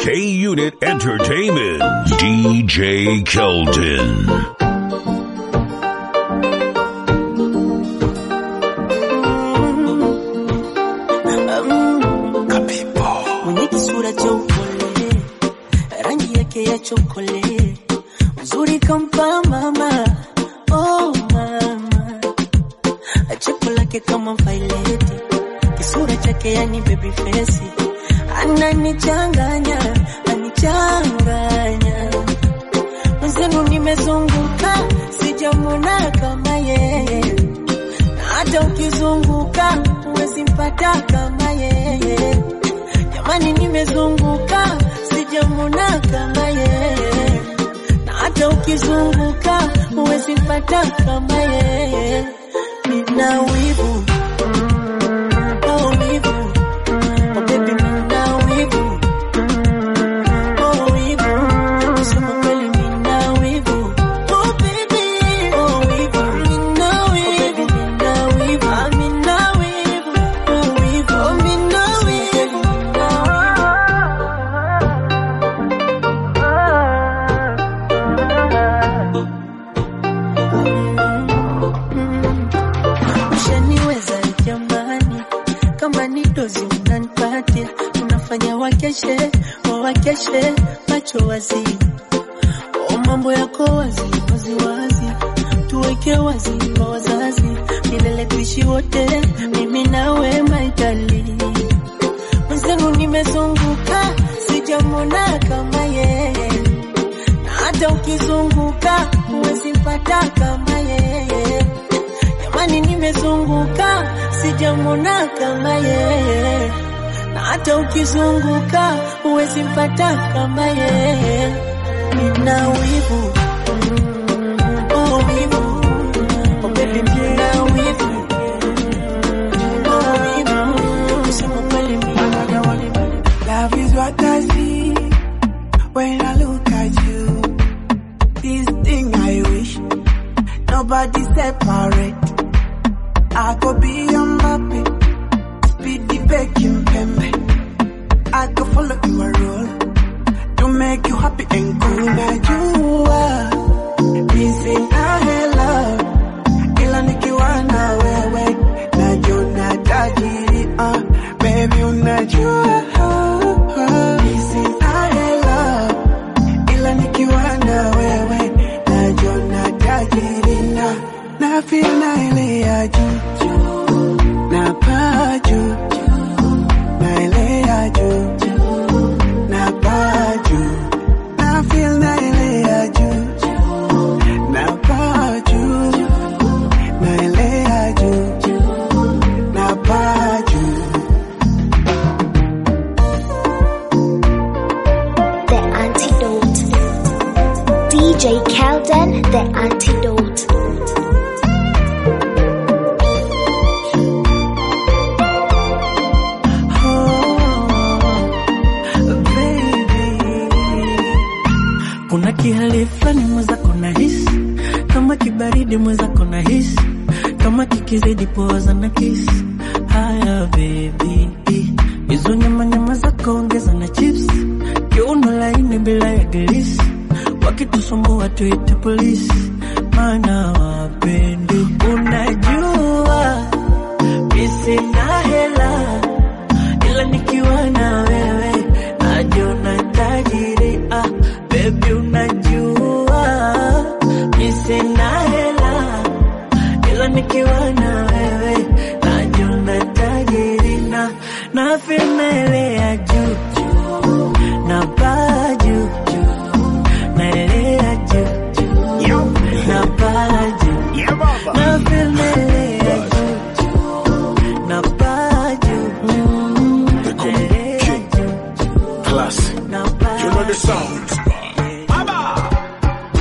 K Unit Entertainment. DJ Keldon. mwenye kisura cha upole, rangi yake ya chokole, uzuri kampa mama, oh mama, cheko lake kama vaileti, kisura chake yani baby face, ananichanganya, anichanganya mwenzenu, nimezunguka sijamwona kama yeye, na hata ukizunguka huwezi mpata kama yeye. Jamani, nimezunguka sijamwona kama yeye, na hata ukizunguka huwezi mpata kama yeye. Nina wivu oh, wivu oh, baby, nina wivu oh, wivu kusema kweli, nina wivu oh, baby oh, wivu nina wivu nina wivu ah, nina wivu oh, wivu oh, nina wivu Ushaniweza jamani, kama ni dozi unanipatia, unafanya wakeshe wawakeshe macho wazi, o mambo yako wazi wazi wazi, tuweke wazi kwa wazazi, milele tuishi wote, mimi nawe maitali mwenzenu, nimezunguka sijamwona kama yeye, na hata ukizunguka huwezi mpata kama yeye. Jamani, nimezunguka sijamwona kama yeye, na hata ukizunguka huwezi mpata kama yeye. Nina wivu oh, wivu oh, baby, nina wivu oh, wivu kusema kweli, mimi Love is what I see when I look at you. This thing I wish nobody separate. I could be your Mbappe, speedy baking pembe. I could follow your role to make you happy and cool. Now you are missing a hello, ila nikiwa na wewe najiona tajiri. Uh, baby unajua missing a hello, ila nikiwa na wewe najiona tajiri na na feel na ile ya juu na paa juu na ile ya juu na paa juu na feel na ile ya juu na paa juu na ile ya juu na paa juu The antidote. DJ Kelden, the antidote. Kuna kihali fulani mwenzako na hisi kama kibaridi mwenzako na hisi kama kikizidi poza na kisi. Haya baby, hizo nyama nyama zako ongeza na chips, kiuno laini bila ya glisi, wakitusumbua tuite polisi, maana wapendi. Unajua mi sina hela ila nikiwa na wewe najiona tajiri. Ah, baby unajua mi sina hela ila nikiwa na wewe najiona tajiri na na ya juu juu na paa juu juu naelea juu juu na paa juu na ya juu juu na paa juu naelea juu Classic. na paa You know the sound. I got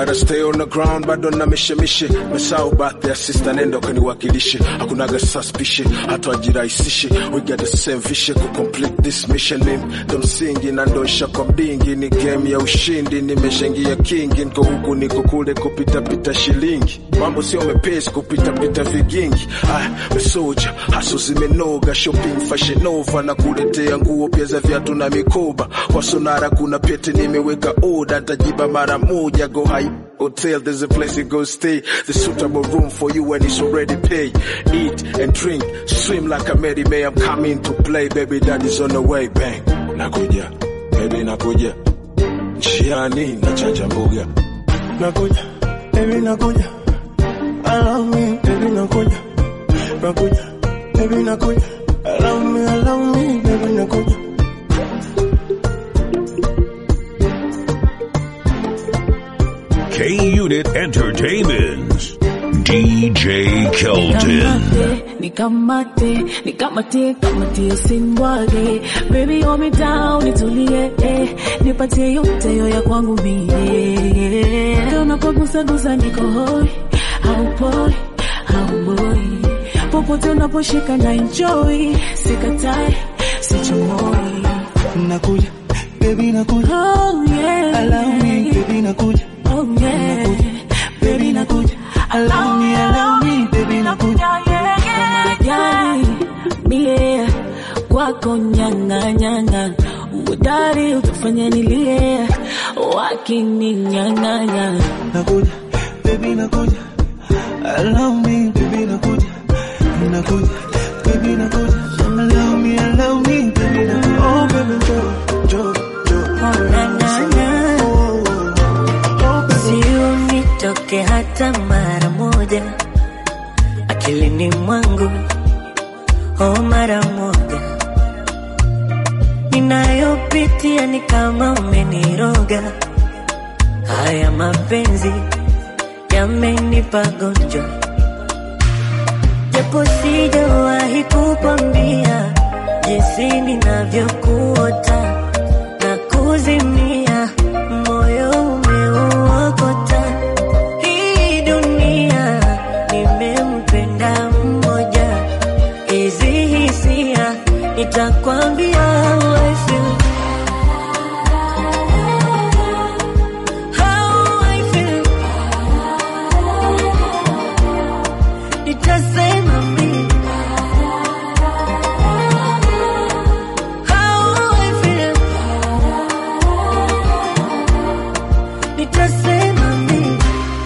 gotta stay on the ground bado na mishemishe mesau bathi ya sister nenda ukaniwakilishe hakunaga suspicion hata wajirahisishe we got the same vision ku complete this mission mimi ndo msingi na ndosha kwa mdingi ni game ya ushindi nimeshaingia kingi niko huku niko kule kupitapita shilingi mambo sio mepesi kupitapita vigingi ah, mesoja haso zimenoga shopping fashion nova na kuletea nguo pia za viatu na mikoba kwa sonara kuna pete nimeweka oda tajiba mara moja go high hotel there's a place you go stay the suitable room for you and it's already paid eat and drink swim like a Mary May I'm coming to play baby daddy's on the way bang nakuja baby nakuja njiani nachanja mbuga nakuja baby nakuja allow me baby nakuja nakuja baby nakuja allow me allow me baby nakuja K Unit Entertainment. DJ Kelton. Nikamate, nikamate, kamatie usinibwage Baby hold me down, nitulie eh. Nipatie yote yo ya kwangu mie Kama unapogusa gusa niko hoi Haupoi, hauboi Popote unaposhika na enjoy Sikatai, sichomoi nakuja baby nakuja Oh yeah allow me baby nakuja Oh yeah Baby nakuja allow me allow me baby nakuja Majani mie kwako nyanga nyanga udari utafanya nilie wakininyang'anya nakuja baby nakuja allow me baby nakuja nakuja baby nakuja allow me allow me baby nakuja oh baby jo jo jo Ng'ang'ana. oh oh baby si unitoke hata mara moja akilini mwangu oh mara moja ninayopitia ni kama umeniroga haya mapenzi yamenipa gonjwa japo sijawahi kukwambia jinsi ninavyokuota na kuzimia moyo umeuokota hii dunia nimempenda mmoja hizi hisia nitakwambia how I feel. How I feel. Nitasema mimi How I feel. Nitasema mimi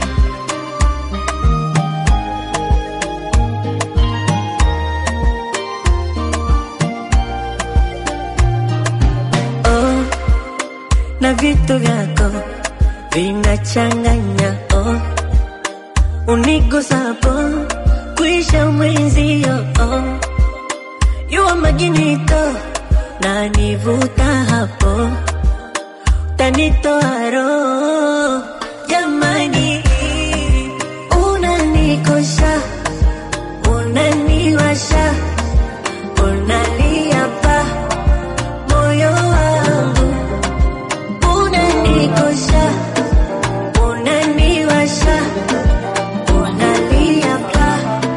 oh, na vitu vyako vinachanganya oh, unigusapo kuisha mwenzio oh, yuwa maginito na nivuta hapo tanitoa roho jamani, unanikosha unaniwasha unalia pa moyo wangu unanikosha unaniwasha unalia pa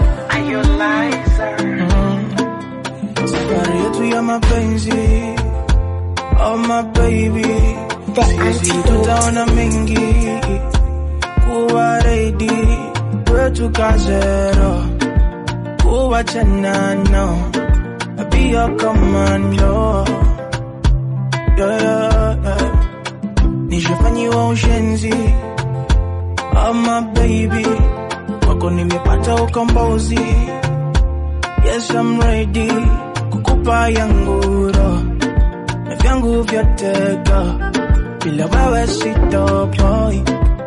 safari yetu ya mapenzi oh my baby The sisi antidote. tutaona mengi kuwa ready kwetu kazero kuwa chanano be your commando yeah, yeah, yeah. nishafanyiwa ushenzi oh my baby wako nimepata ukombozi yes I'm ready kukupa yanguro na vyangu vyote go bila wewe sitopoi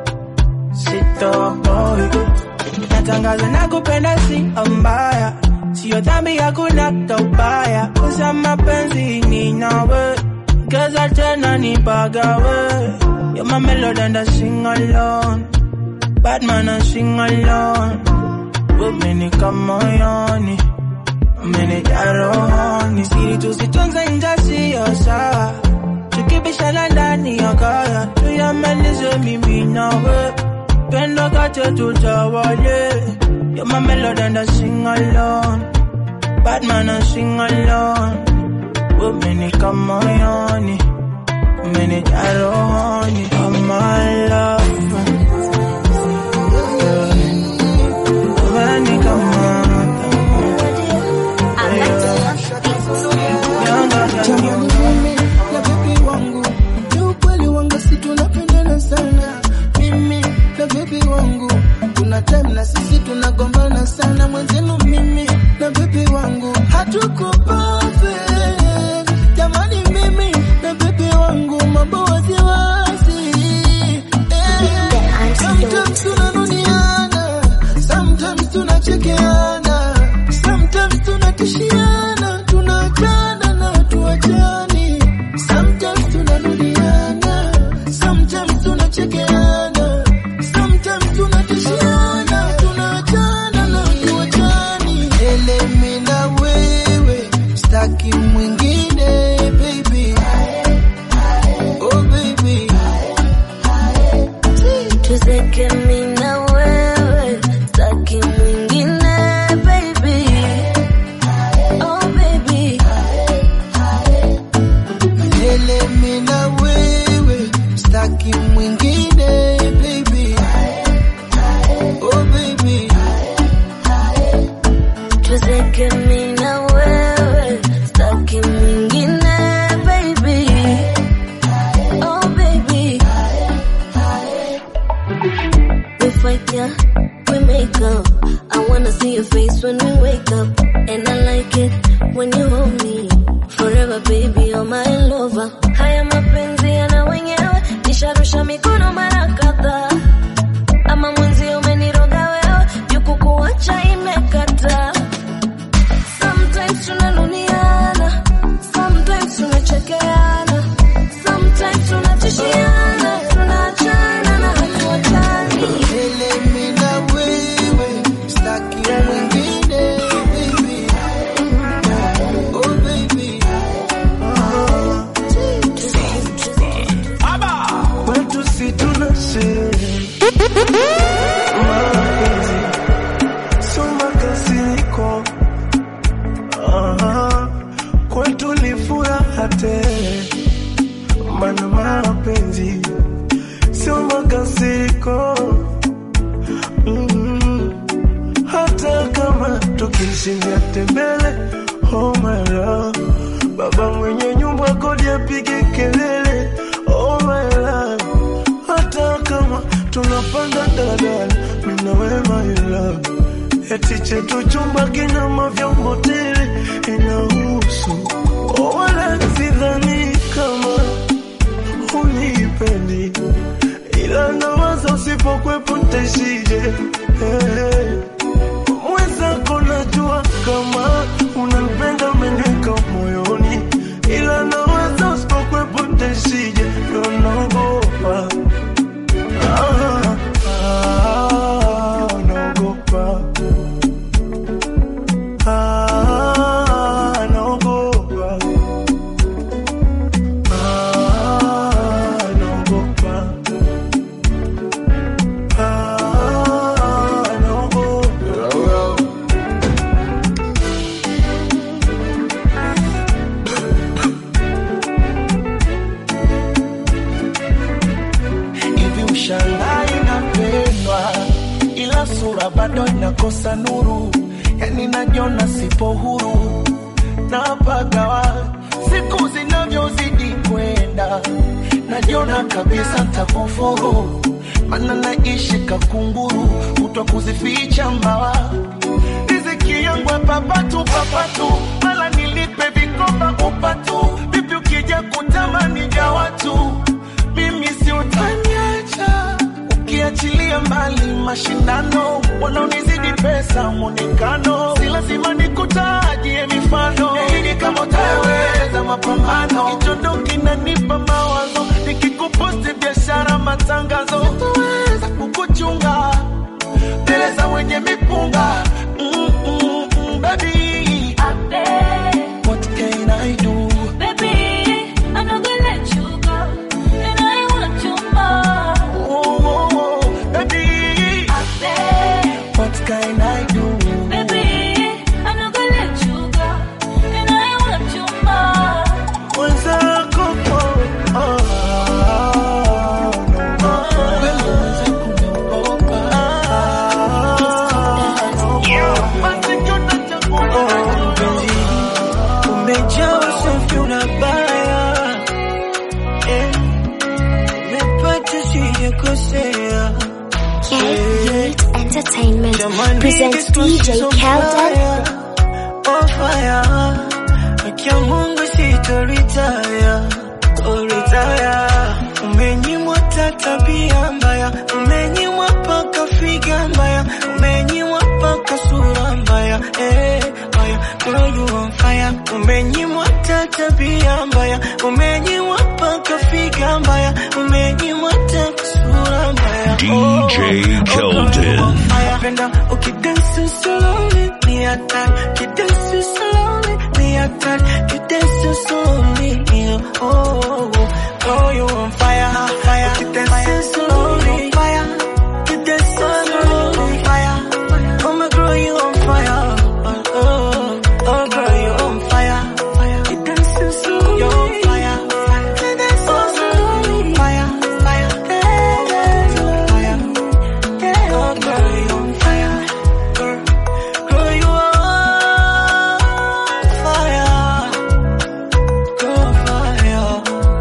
sitopoi natangaza na kupenda si mbaya, sio dhambi, hakuna tobaya, kusa mapenzi ni nawe, geza tena nipagawe, you're my melody and I sing alone, bad man I sing alone, umeni kama moyoni, umenijaa rohoni, siri tusitunze nje siyo sawa, tukibishana ndani ya kaya, tuyamalize mimi nawe Pendo kache tutawale. You're my melody and I sing alone. Bad man I sing alone. Women come on, women jaro honey. Oh my love. Women come on. Jamani mimi na bebi wangu ni ukweli wangu si tunapendana sana mimi na bebi wangu kuna time na sisi tunagombana sana mwenzenu mimi na bebi wangu hatuko perfect jamani mimi na bebi wangu mambo wasiwasi eh, sometimes tunanuniana sometimes tunachekeana sometimes tunatishiana tunaachana na tuachani sometimes tunarudiana sometimes tunachekeana sometimes tunatishiana tunaachana na tuachani elemi na wewe staki mwingine baby oh baby Tuzeke mimi na wewe, taki mwingine baby. Oh baby, Milele mimi na wewe staki mwingine baby oh baby tuzeke mimi na wewe, taki mwingine baby. Oh baby, we fight yeah, we make up. I wanna see your face when we wake up, and I like it when you hold me. Forever baby, you're my lover. Haya mapenzi yana wenyewe, nisharusha mikono mara kadhaa. Ama mwenzi umeniroga wewe, juku kuacha imekata. Sometimes tunanuniana, sometimes tunachekeana, sometimes tunatishiana, tunaachana na hatuachani. Milele mimi na wewe staki mwingine baby oh baby Kwetu si tuna sherehe mapenzi sio makasiriko, Aha, kwetu ni furaha tele, mana mapenzi sio makasiriko. Mm, hata kama tukishindia tembele, oh my love, baba mwenye nyumba kodi apige kelele, oh my love hata kama tunapanda daladala, mimi na wewe my love, eti chetu chumba kina mavyombo tele, inahusu oh, wala sidhani kama unipendi, ila nawaza usipokwepo ntaishije hey. Mwenzako najua kama unanipenda, umeniweka moyoni, ila nawaza usipokwepo ntaishije, ndo naogopa Ah, ah, naogopa. Ah, naogopa. Ah, naogopa. Ah, naogopa. hivi ushangai napendwa, ila sura bado inakosa nuru, yani najiona sipo huru napagawa siku zinavyozidi kwenda, najiona kabisa ntakufuru, mana naishi kakunguru, kutwa kuzificha mbawa riziki yangu ya papatu papatu, mala nilipe vikoba upatu, vipi ukija kutamani ja watu mimi si utaniacha ukiachilia mbali mashindano wanaonizidi pesa mwonekano si lazima nikutajie mifano ili kama utaweza mapambano kichondo kinanipa mawazo nikikuposti biashara matangazo sitoweza kukuchunga mbele za wenye mipunga mm, mm, mm, baby what can I do oh, oh, oh, baby Jamani, presents this was DJ so Kelden. fire, Oh fire, akia Mungu sitoritaya, oh retire. Umenyimwa ta tabia mbaya, umenyimwa paka figa mbaya, umenyimwa paka sura mbaya, eh, mbaya. Girl, you on fire, umenyimwa ta tabia mbaya, umenyimwa paka figa mbaya, umenyimwa ta sura mbaya. DJ Keldon. Napenda ukidansi slowly, ni hatari. Ukidansi slowly, ni hatari. Ukidansi slowly, oh, oh, oh. Girl, you on fire, fire. Ukidansi slowly, fire. Ukidansi slowly, fire. Oh my girl, you on fire. Oh, oh, oh girl, you on fire. Ukidansi slowly, you on fire. Ukidansi slowly, fire, fire. Yeah, yeah, fire. Oh, girl, you on fire. Girl, girl, you on fire. Girl, fire.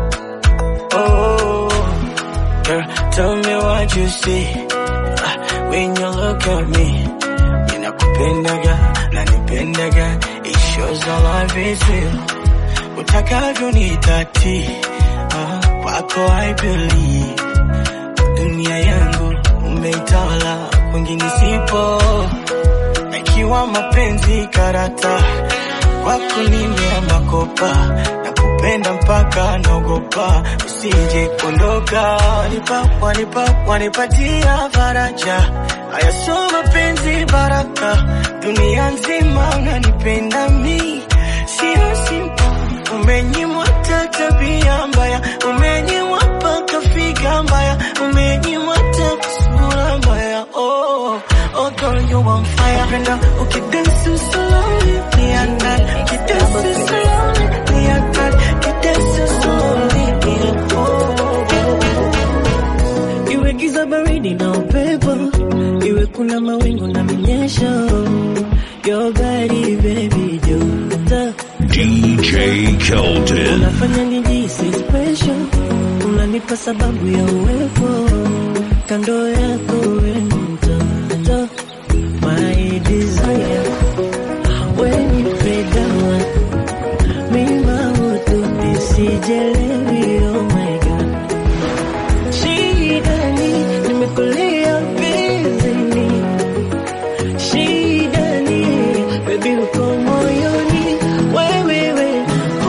Oh, girl, tell me what you see Ah, when you look at me. Ninakupendaga, nanipendaga. It shows our love is real. Utakavyo ni dhati. Ah, kwako I believe dunia yangu umeitawala, kwingine sipo. Ikiwa mapenzi karata, kwako nimeamba kopa, na kupenda mpaka naogopa usije kuondoka. Wanipa, wanipa, wanipatia faraja, haya sio mapenzi baraka, dunia nzima unanipenda mi, sio simple Umenyimwa ta tabia mbaya, umenyimwa paka figa mbaya, umenyimwa ta sura mbaya. Oh, oh girl, you on fire. Penda ukidansi slowly, ni hatari. Ukidansi slowly, ni hatari. Ukidansi slowly, ni oh. Iwe giza baridi na upepo, iwe kuna mawingu na minyesho. Your body, baby, joto DJ Keldon. unafanya nijisi special, unanipa sababu ya uwepo kando yako we mtoto, my desire when you play down mima utu nisijelewi, oh my god, shida ni nimekulia bizini, shida ni baby uko moyoni wewe we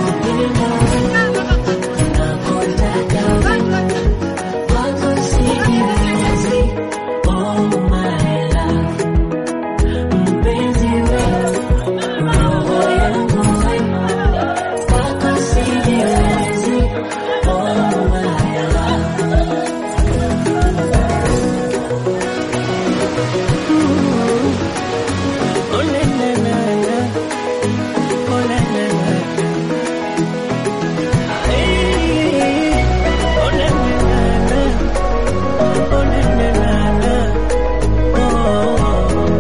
Oh, na, na, na, na. Oh, na, na, na, na. Hey. Oh, na, na, na, na. Oh, na, na, na, na. Oh.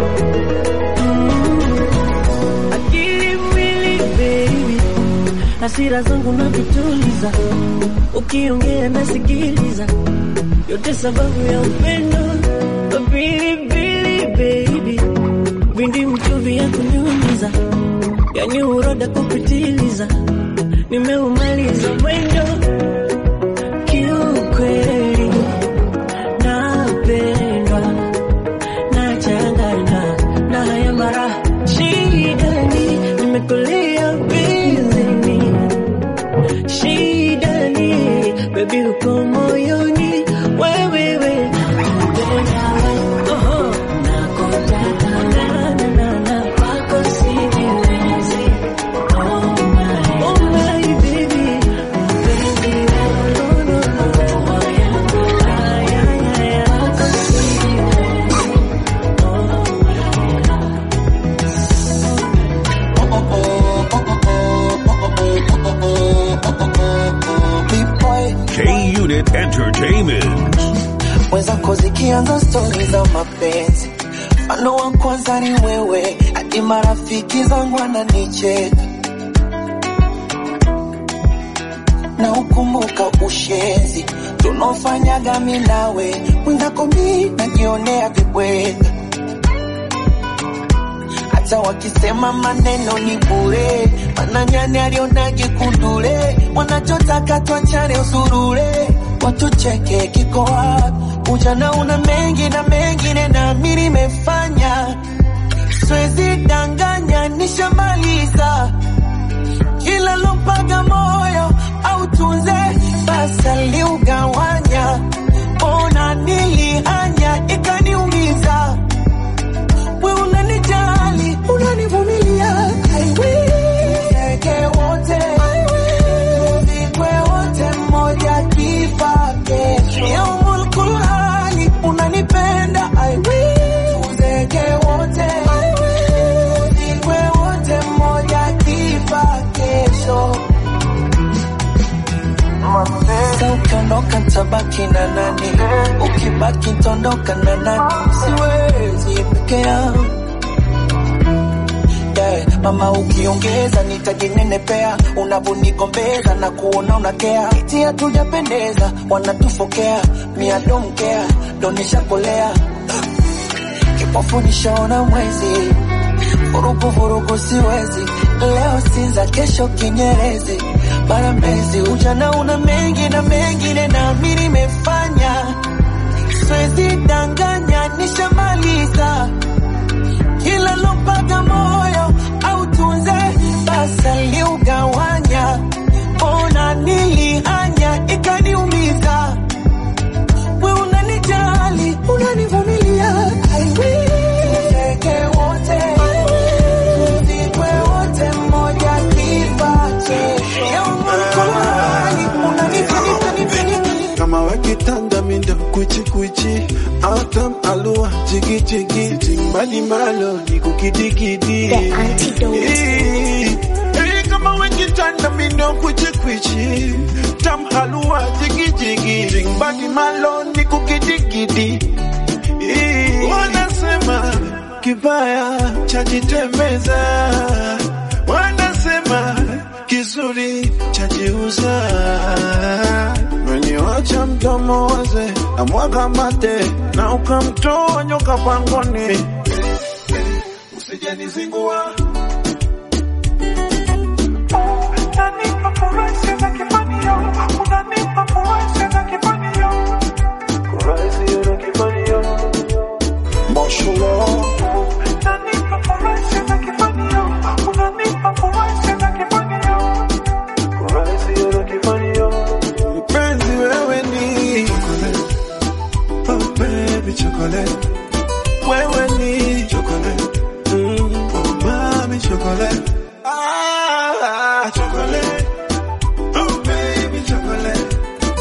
Mm. Akili mwili baby, hasira zangu na vituliza, ukiongea nasikiliza, yote sababu ya upendo. Pilipili baby vindi mchuvi ya kunyunyiza, yani uroda kupitiliza, nimeumaliza mwendo kiukweli, napendwa nachanganywa na haya mara shidani, nimekulia bizini shidani, bebi uko moyoni wewewe Oho. Na, na, na, na. Oh my baby, baby, no, no, no. Ay, ay, ay, ay. K Unit Entertainment. mwenzako zikianza stori za mapenzi, mfano wa kwanza ni wewe, hadi marafiki zangu wananicheka na ukumbuka ushenzi tunaofanyaga mi nawe, mwenzako mi najionea vibweka hata wakisema maneno ni bure, mananyani alionage kundule, wanachotaka tuachane usurure, watucheke kiko wapi? Ujana una mengi na mengine na mimi nimefanya, siwezi danganya, nishamaliza kila lompaga moyo au tunze basa liugawanya, ona nilihanya ikaniumiza we unanijali, unanivumilia. I will. Tuzeke wote, tuzikwe wote, mmoja kifa kesho. Yaumul kulhali, unanipenda. I will. Tuzeke wote, tuzikwe wote, mmoja kifa kesho. Sasa ukiondoka tabaki na nani? Ukibaki tondoka na nani? Siwezi peke yangu yeah. Mama ukiongeza nitajinenepea, unavonigombeza na kuona unakea, eti hatujapendeza, wanatufokea miadomkea donishakolea kipofu nishaona mwezi vurugu vurugu siwezi leo sinza kesho kinyerezi mara mbezi ujana una mengi na mengine na mi nimefanya siwezi danganya nishamaliza kila lompaga moyo au tunze basa liugawanya ona nilihanya ikaniumiza we unanijali unanivumilia I will. Tuzeke wote tuzikwe wote mmoja kifa kesho Yaumul kulhali, unanipenda, nipenda. kama wakitanda mindo kuchikuchi autam alua jigijigi timbali malo ni kukidikidi The antidote. Eh, eh, kama wakitanda mindo kuchikuchi tam halua jigijigi timbali malo ni kukidikidi Eh, wanasema kibaya chajitembeza wanasema kizuri chajiuza meniwacha mdomo waze na mwaga mate na ukamtoa nyoka pangoni usijanizingua mpenzi wewe ni oh baby chocolate wewe ni chocolate mm, oh mami chocolate ah chocolate oh baby chocolate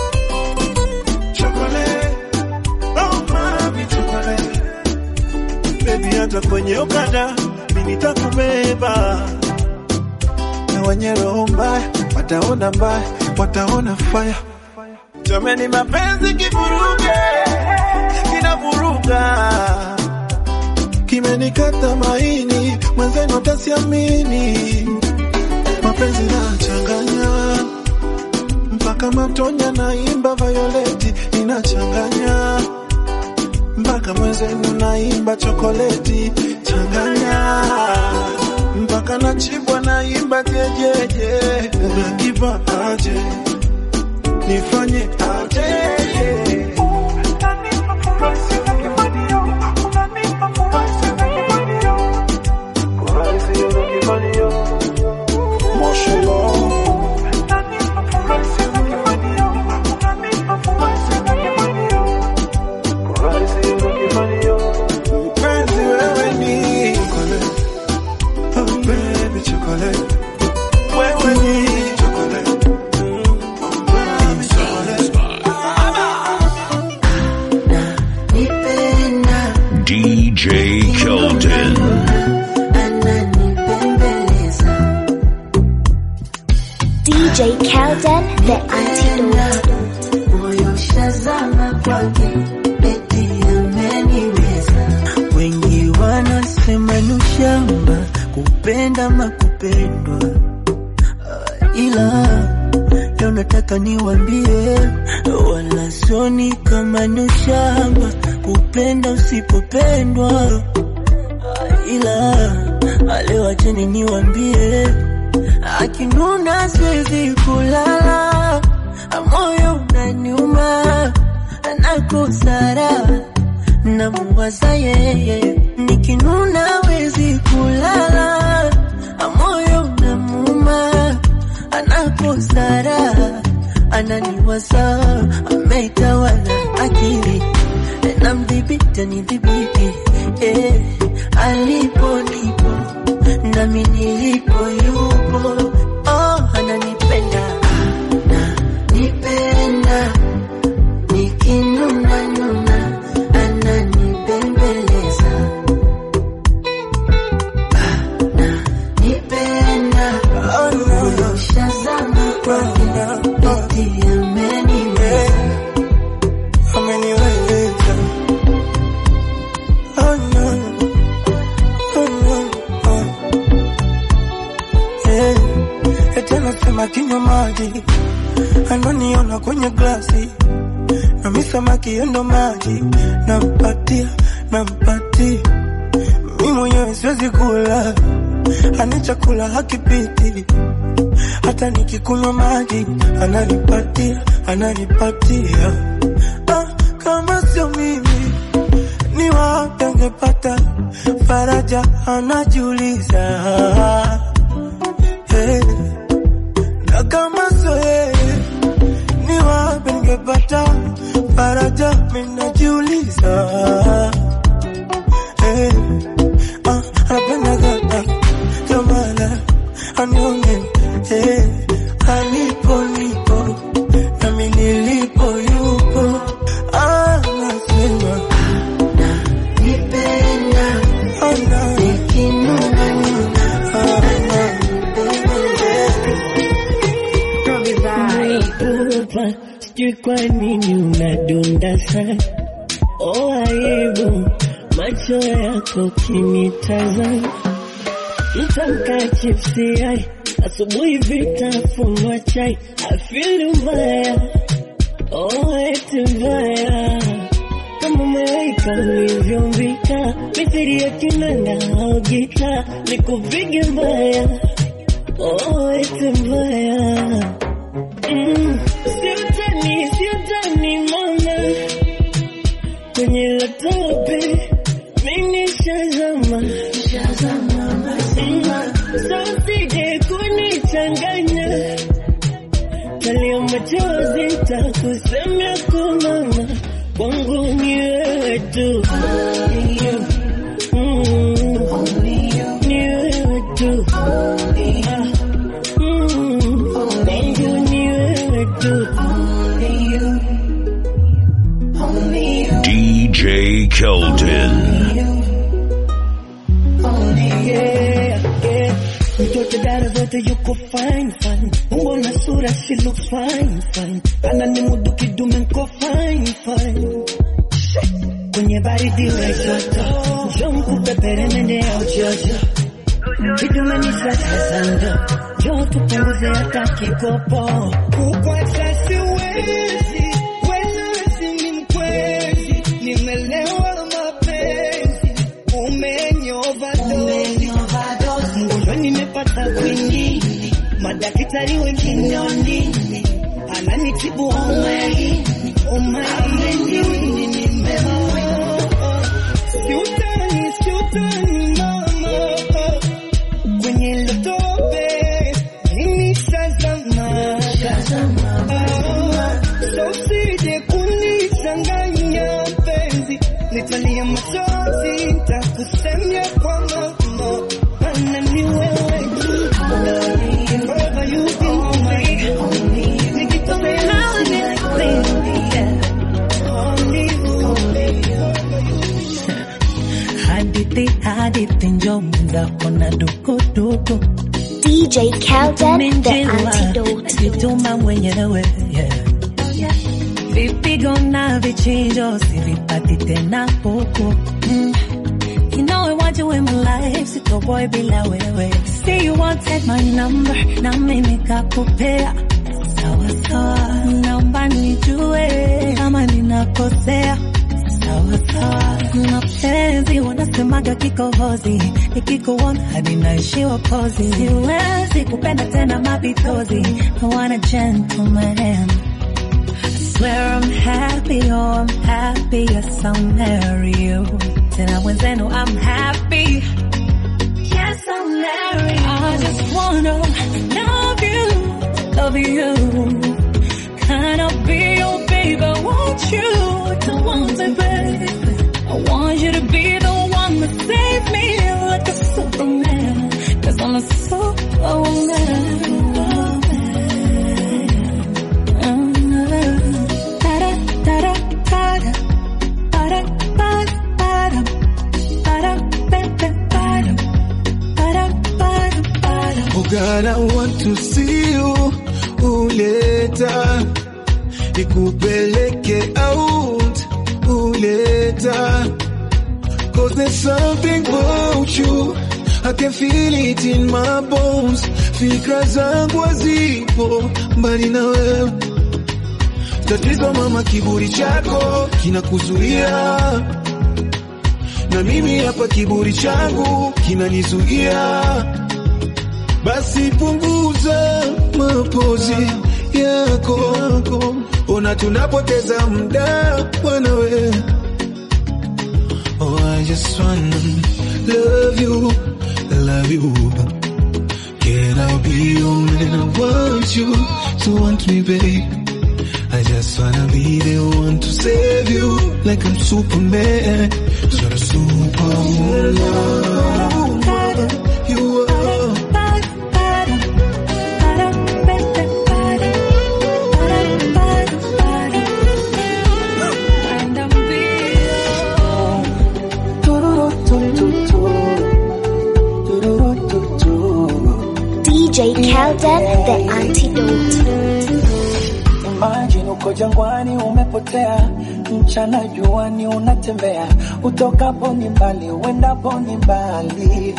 chocolate oh mami chocolate baby hata kwenye okada mimi nitakubeba na wenye roho mbaya wataona mbaya, wataona faya. Jameni, mapenzi kivuruge, kinavuruga, kimenikata maini, mwenzenu atasiamini. Mapenzi nachanganya mpaka matonya, naimba Violeti inachanganya mpaka mwenzenu naimba chokoleti changanya mpaka nachibwa naimba jejeje unakipa aje nifanye aje mpenzi wewe ni chocolate. Oh baby chocolate. Wewe ni chocolate. Mm, oh baby chocolate. DJ Kelton. DJ Kelden, the antidote. moyo shazama kwake eti ameniweza. Wengi wanasema ni ushamba kupenda makupendwa, ila leo nataka niwambie, wala soni kama ni ushamba kupenda usipopendwa, ila leo acheni niwambie, akinuna siwezi kulala, moyo unaniuma nakosara namuwaza yeye, nikinuna wezi kulala, moyo unamuuma anakosara ananiwaza ameitawala akili namdhibiti anidhibiti eh, alipo nipo nami nilipo yupo oh, ananipenda ananipenda nikinuna nuna ananibembeleza ananipenda ushazama kwake eti ameniweza ameniweza oh no oh no oh eh eti anasema kinywa maji ananiona kwenye glasi na mi samaki endo maji nampatia nampatia mi mwenyewe siwezi kula ani chakula hakipiti hata nikikunywa maji ananipatia ananipatia ah, kama sio mimi ni wapi angepata faraja anajiuliza hey. na kama sio yeye ni wapi ningepata faraja minajiuliza hey. ah, anapenda gata kamala anione hey. alipo nipo nami nilipo yupo anasema nipenda ana nikinuna nuna Pupa, sijui kwa nini unadunda sana. Oh, aibu macho yako kinitazama, mtamka chipsi ai asubuhi vitafunwa chai, afili mbaya oh, eti mbaya kama malaika ulivyombika, mithili ya kinanda au gita, nikupige mbaya oh, eti mbaya Mm, siutani, siutani mama, kwenye laptopi mimi shazama, Mm, so usije kunichanganya, talia machozi takusemea kwa mama, kwangu ni wewe tu Mm, ni wewe tu Ah, mm, kwangu ni wewe tu DJ Keldon. Yeah, yeah. Mtoto dada zote yuko fine fine, umbo na sura she looks fine fine, ananimudu kidume nko fine fine. Kwenye baridi we joto, njoo mkupepere nende ya ujojo, kidume ni sasa sando, njoo tupunguze hata kikopo. Kukwacha siwezi, wezi ni mkwezi, nimelewa mapenzi, umenyova dozi mgonjwa nimepata kwingi, madaktari wenginoni ananitibu omai omai siutani siutani mama kwenye lotope mimi shazama so usije kunichanganya penzi nitalia machozi nitakusemia kwa mama ana ni wewe tu Forever you be only nikitolea hadithi hadithi njo mzako na dukuduku DJ Kelden, the antidote. Jituma mwenyewe yeah. Vipigo na vichinjo sivipati tena huku mm. You know I want you in my life, siko boy bila wewe. Say you want take my number, na mimi nikakupea. Sawa sawa, naomba nijue kama ninakosea. sawa sawa. Mapenzi wanasemaga kikohozi, nikikuona hadi naishiwa pozi. Siwezi kupenda tena mapitozi, I want a gentleman. I swear I'm happy, oh I'm happy, yes I'll marry you. Tena wenzenu I'm happy, yes I'll marry you. I just wanna love you, love you. Can I be your baby? I want you to want me, baby. I want you to be the one that save me like a superman. Cause I'm a superwoman. Oh God, I want to see you uleta nikupeleke out uleta Cause there's something about you I can feel it in my bones Fikra zangu hazipo mbali na wewe Tatizo mama, kiburi chako kinakuzuia na mimi hapa kiburi changu kinanizuia basi punguza mapozi yako, ona tunapoteza muda bwana we. Oh, I just wanna love you, love you. Can I be your man? I want you to want me, babe. I just wanna be the one to save you, like I'm Superman, sort of superwoman. You are. DJ Kelden, the antidote. Imagine uko jangwani umepotea, mchana juani unatembea, utokapo ni mbali, uendapo ni mbali.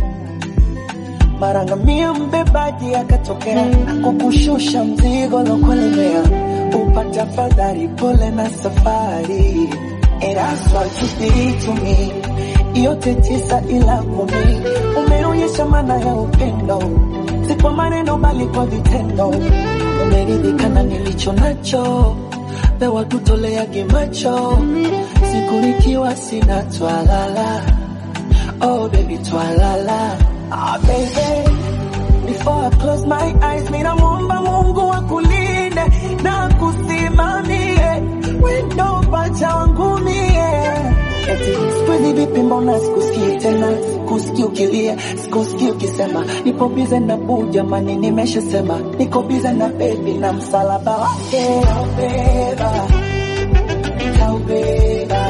Mara ngamia mbebaji akatokea, kukushusha mzigo lokulemea, upate afadhali, pole na safari. And that's what you did to me, yote tisa ila kumi, umeonyesha maana ya upendo, si kwa maneno bali kwa vitendo umeridhika na nilicho nacho, pewa tutoleage macho, siku nikiwa sina twalala. Oh baby twalala. Ah baby, before I close my eyes, mina muomba Mungu akulinde na kusimamie, wendo pacha wangu mie Eti siku hizi vipi, mbona sikusikii tena, sikusikii ukilia, sikusikii ukisema nipo bize na buu, jamani, nimeshasema niko bize na bebi na msalaba wake taubeba, taubeba,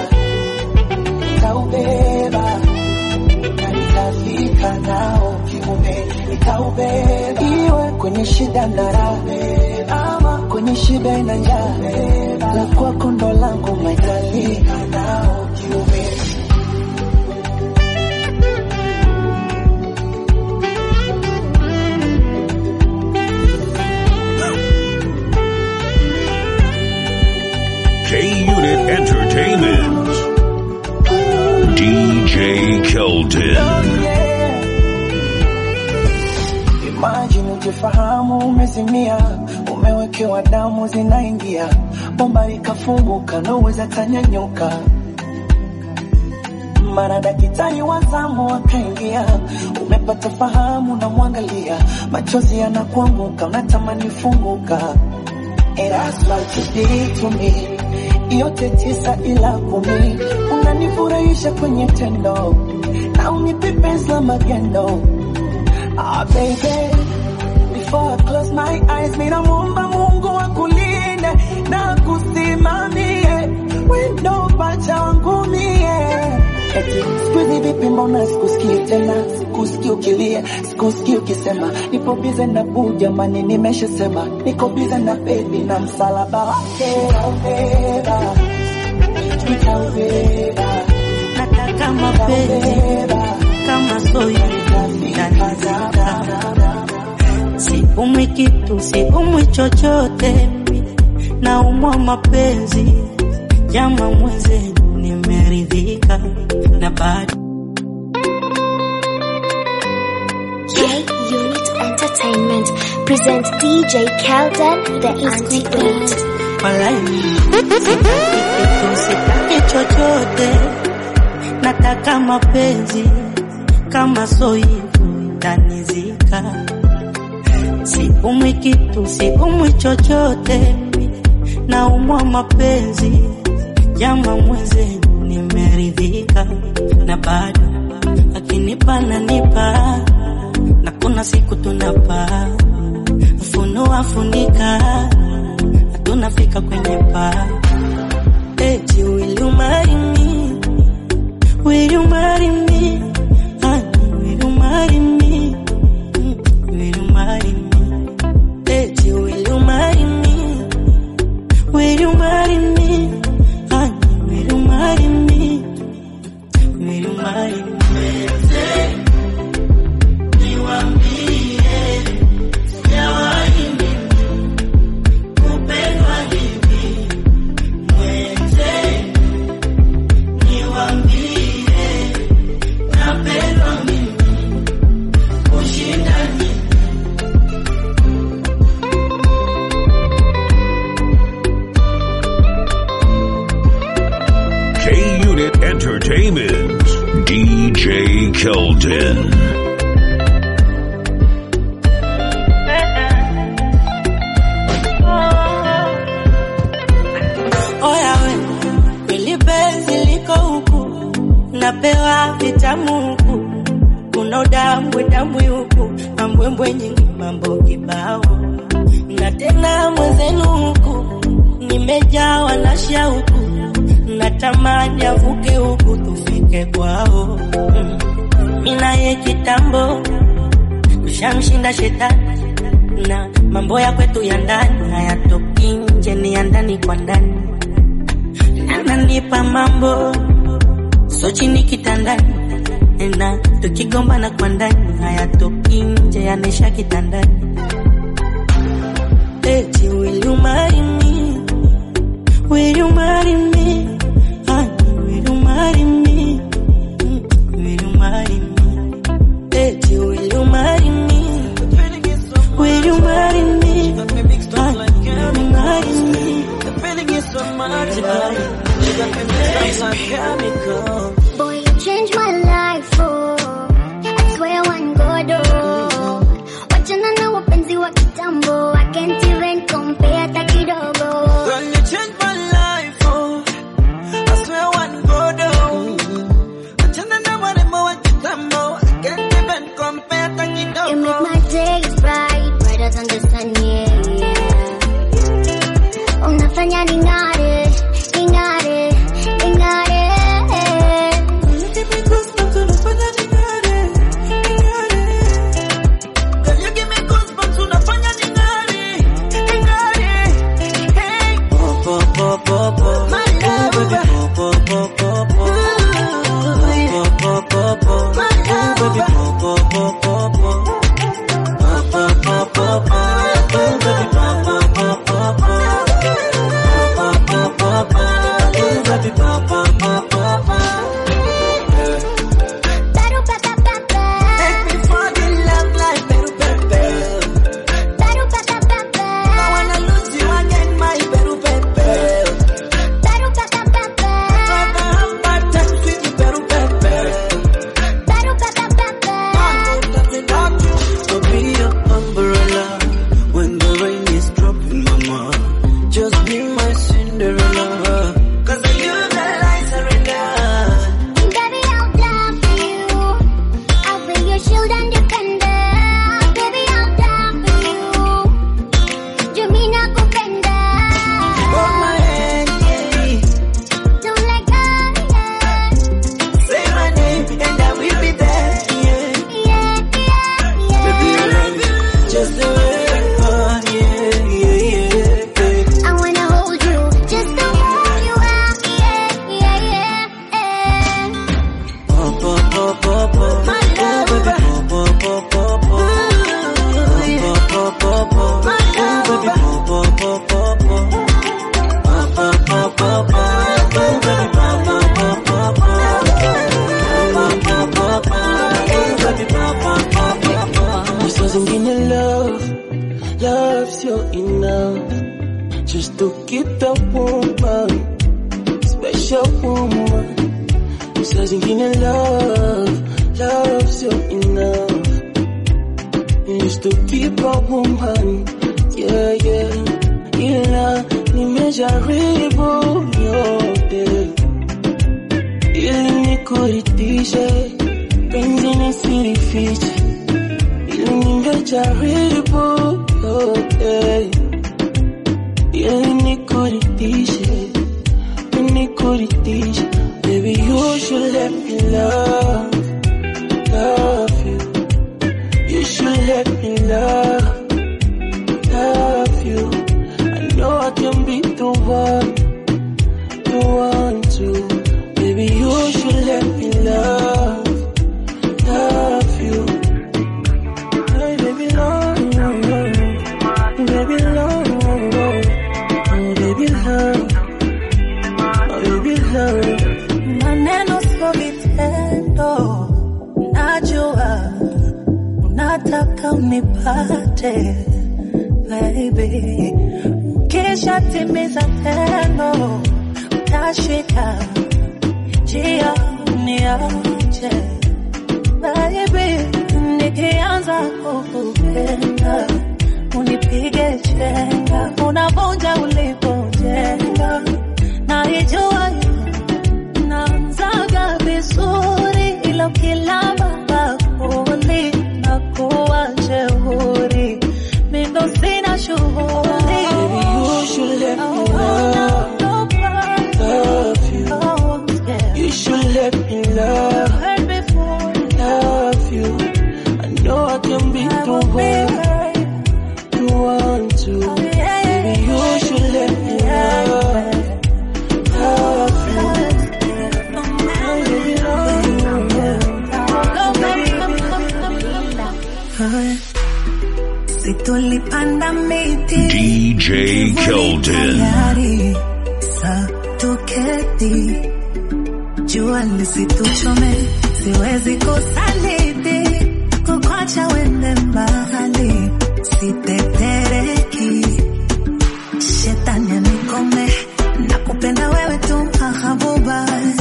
taubeba na nitafika nao kiume, nitaubeba iwe kwenye shida na raha, ama kwenye shida na njaa, la kwako ndo langu maitalika nao kiume K Unit Entertainment. DJ Kelton. Imagine ujifahamu umezimia, umewekewa damu zinaingia, bomba likafunguka, naweza tanyanyuka. Mara daktari wa zamu akaingia, umepata fahamu, namwangalia, machozi yanakuanguka, unatamani funguka. And that's what you did to me. Yote tisa ila kumi, unanifurahisha kwenye tendo na unipe penzi la magendo. Ah, baby, before I close my eyes, mina muomba Mungu akulinde na kusimamie, wendo pacha wangu mie. Eti siku hizi vipi, mbona sikusikii tena, sikusikii ukilia, sikusikii ukisema nipo bize na buu, jamani, nimeshasema niko bize na bebi na msalaba wake nitaubeba, nitaubeba, nataka mapenzi kama soya yanizika, siumwi kitu, siumwi chochote, naumwa mapenzi jama mwenzenu nimeridhika na bado K Unit Entertainment presents DJ Kelden the Antidote. walai sitaki kitu sitaki chochote nataka mapenzi kama so hivyo tanizika siumwi kitu siumwi chochote naumwa mapenzi jama mwezenu nimeridhika na bado akinipa nanipa na kuna siku tunapa funua funika tunafika kwenye paa eti will you marry me will you marry me honey will you marry me Mm, will you marry me eti will you marry me will you marry me honey will you marry me will you marry me K Unit Entertainment. DJ Keldon. Oya we, kweli penzi liko huku, napewa vitamu huku, kuna udambwe dambwe huku, mambwembwe nyingi, mambo kibao, na tena mwenzenu huku, nimejawa na shauku, natamani avuke huku tufike kwao. Mm. Mimi naye kitambo tushamshinda shetani na mambo ya kwetu ya ndani hayatoki nje, ni ya ndani kwa ndani. Ananipa mambo so chini kitandani, na tukigombana kwa ndani hayatoki nje, yanaisha kitandani. Eti will you marry me? Will you marry me? Honey, will you marry me? Mm, Will you marry me? Eti will you marry me? Will you marry me? Honey, will you marry me? The feeling is so magical. It's like chemical. Boy, you changed my life, oh. I swear one God, oh. Wachana na wapenzi wa kitambo. I can't even compare hata kidogo. Girl, you changed my life, oh. I swear one God, oh. Achana na warembo wa kitambo. I can't even compare hata You make kidogo. my days bright, brighter than the sun, yeah, yeah. Unafanya ning'are, ning'are, ning'are. love, love's your enough. Just to keep the woman, special woman. Saa zingine love, love's your enough. Just to keep a woman, yeah, yeah. Ila nimejaribu yote ili nikuridhishe, penzi nisilifiche, ili nimejaribu yote ili nikuridhishe, nikuridhishe. Baby, you should let me love, love you. You should let me love, love you. I know I can be the one, the one to. Baby, you should let me love, love you. Hey, baby, love, baby, love, oh, baby, love, oh, baby, love. maneno sio vitendo, najua unataka unipate baby, kisha timiza tendo, utashika njia uniache baby, nikianza kukupenda unipige chenga, unavunja ulipojenga, naijua naanzaga vizuri, ila ukilamba bakuli na kuwa jeuri, mindo sina shughuli. Baby, you should let me love, love you. You should let me love, love you. I know I can be the one, the one to. Baby, you should let me love, love you. Haya, si tulipanda miti DJ Keldon. tayari sa tuketi, jua lisituchome, siwezi kusaliti kukwacha wende mbali, sitetereki shetani anikome, nakupenda wewe tu mahabuba,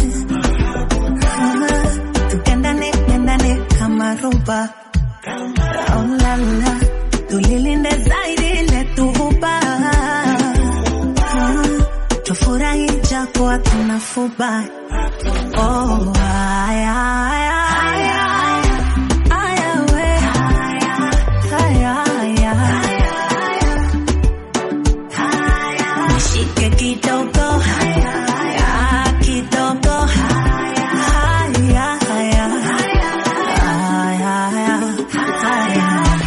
tukendane kendane kama roba Oh la la, tulilinde zaidi letu huba, Ah, tufurahi japo hatuna fuba. Oh, aya, aya, aya, aya, we. Aya, aya. Nishike kidogo, Ah, kidogo, Aya, aya, aya, aya.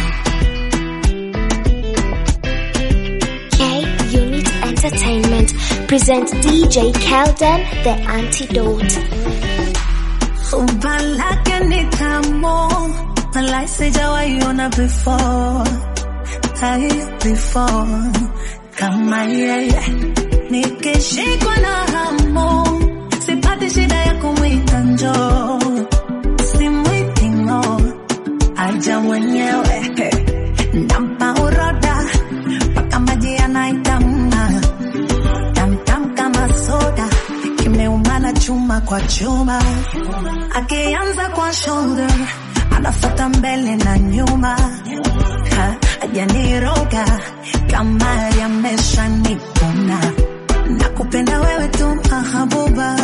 K Unit Entertainment presents DJ Kelden, the antidote. Umba lake ni tamu, malai sijawahi ona before, hai before, kama yeye. Nikishikwa na hamu, sipati shida ya kumwita njoo, simwiti ng'o, aja mwenyewe, nampa uroda, mpaka maji yanaitamna, tamtam kama soda, kimeumana chuma kwa chuma, akianza kwa shoulder, anafata mbele na nyuma, Ha, hajaniroga kama yamesha nipona, nakupenda wewe tu mahabuba,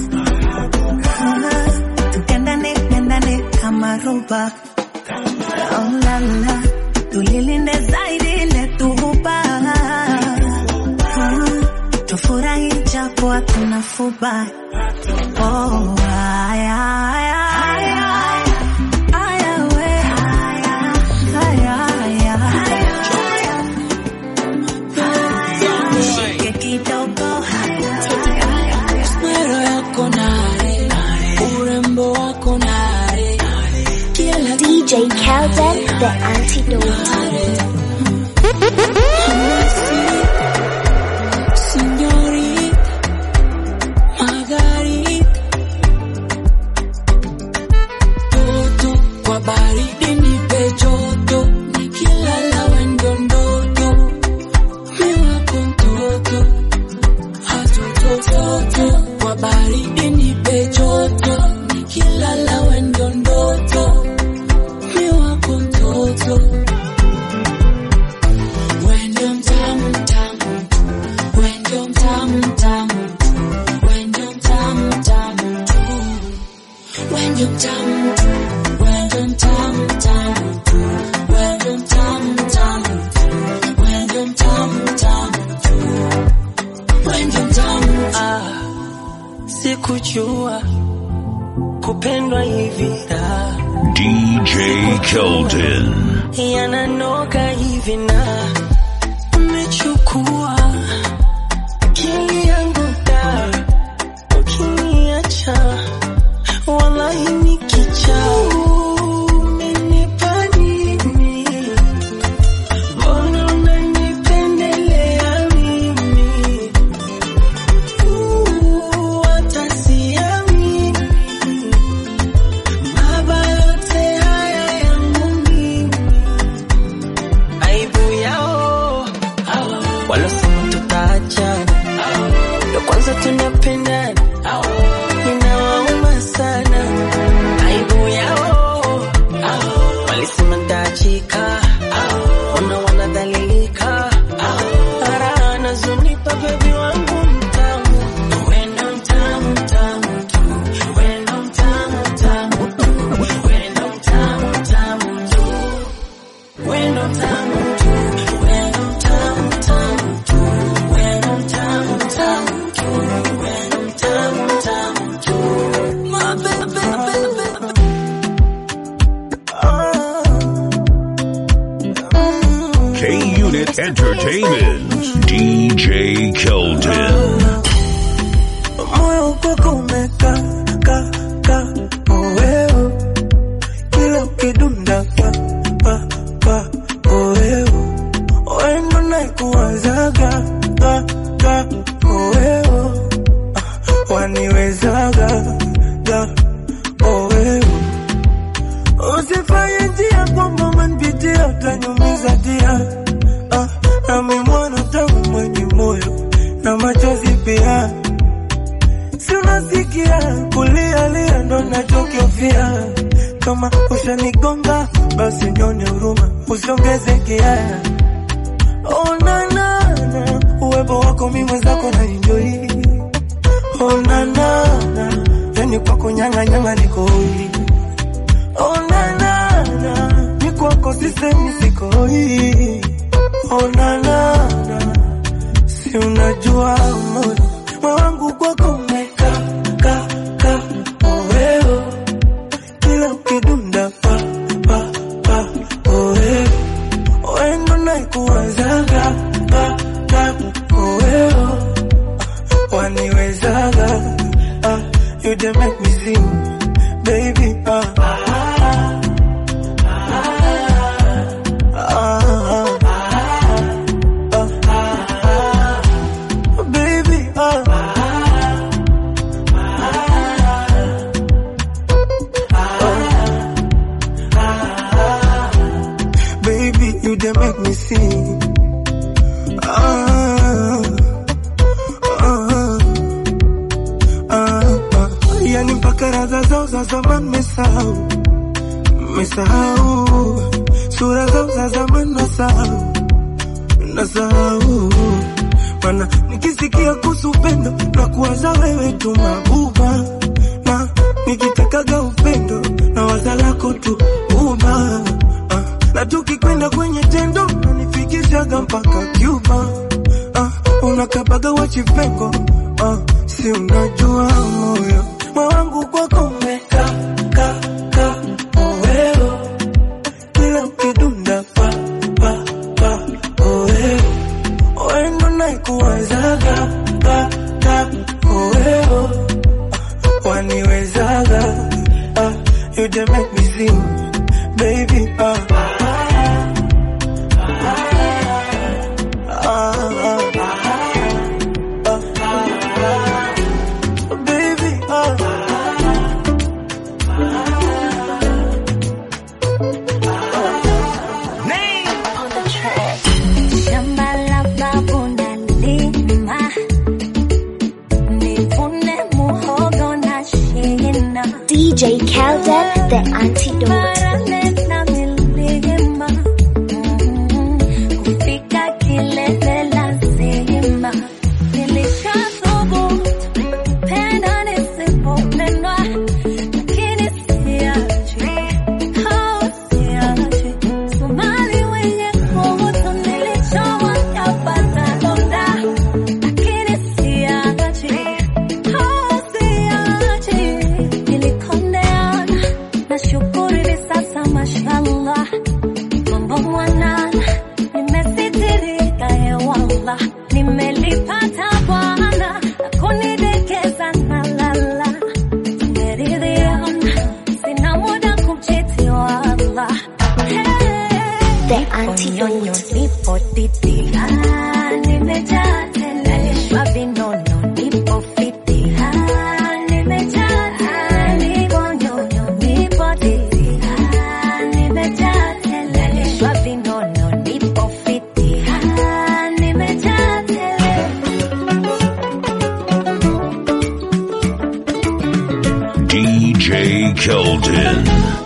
Ha, tukendane kendane kama roba, oh la la, tulilinde zaidi letu huba, Ha, tufurahi japo hatuna fuba. Oh, aya, aya, aya, aya, we. Aya, aya. Nishike kidogo. Mwero yako nare, urembo wako nare, kila DJ Kelden, the antidote. Señorita, Margarita, sikujua kupendwa hivi da DJ Keldon. yananoga hivi na umechukua akili yangu da ukiniacha wallahi nikicha umenipa nini mbona unanipendelea mimi Uh, hata siamini mabaya yote haya yangu mimi aibu yao walosema tutaachana ndo kwanza tunapendana inawauma sana aibu yao walisema ntaachika ona wanadhalilika ara anazonipa bebi wangu mtamu wendo mtamu mtamu tu wendo mtamu mtamu tu wendo mtamu mtamu tu wendo mtamu tu wendo mtamu mtamu tu wendo mtamu mtamu tu wendo mtamu mtamu tu my baby K Unit Entertainment. DJ Keldon. moyo kwako umeka ka ka oeo kila ukidunda pa pa pa oeo oendo naikuwazaga ka ka oeo Ah, waniwezaga ga oeo usifanye njia kwamba manpitia utanyumiza dia ah, nami mwana tamu mwenye moyo na machozi pia si unasikia kulia lia ndo nachokiofia kama ushanigonga basi nyone huruma usiongeze kiaya onanana uwepo wako mi mwenzako na enjoi onanana yani kwako nyang'anyanga nikoi onanana ni kwako sisemi sikoi onanana si unajua moyo moyo wangu kwako umeka ka ka oeo kila ukidunda pa pa pa oeo oendo naikuwazaga ka ka oeo waniwezaga ah, you dey make me sing baby ah. Ah, ah, baby, ah. Baby, you dey make me sing. Ah, ah, ah, ah. Yani mpaka radha zao za zamani mesahau, mesahau sura zao za zamani nasahau, nasahau mana nikisikia kuhusu upendo na kuwaza wewe tu mabuba, na nikitakaga upendo na waza lako tu uba ah, na tukikwenda kwenye tendo nanifikishaga mpaka Cuba ah, unakabaga wachipengo ah, si unajua moyo moyo wangu kwako umeka ka ka oeo kila ukidunda pa pa pa oeo oendo naikuwazaga ka ka oeo waniwezaga ah, you dey make me sing baby ah. Ah, ah, ah, ah, baby, ah. wala nimelipata Bwana na kunidekeza na lala nimeridhia, sina muda kumchiti wala The antidote. nipo titi ah, nimejaa tele nalishwa vinono nipo fiti ah, nimejaa tele nipo nyonyo nipo titi ah, nimejaa tele nalishwa vinono nipo fiti ah, nimejaa tele DJ Keldon.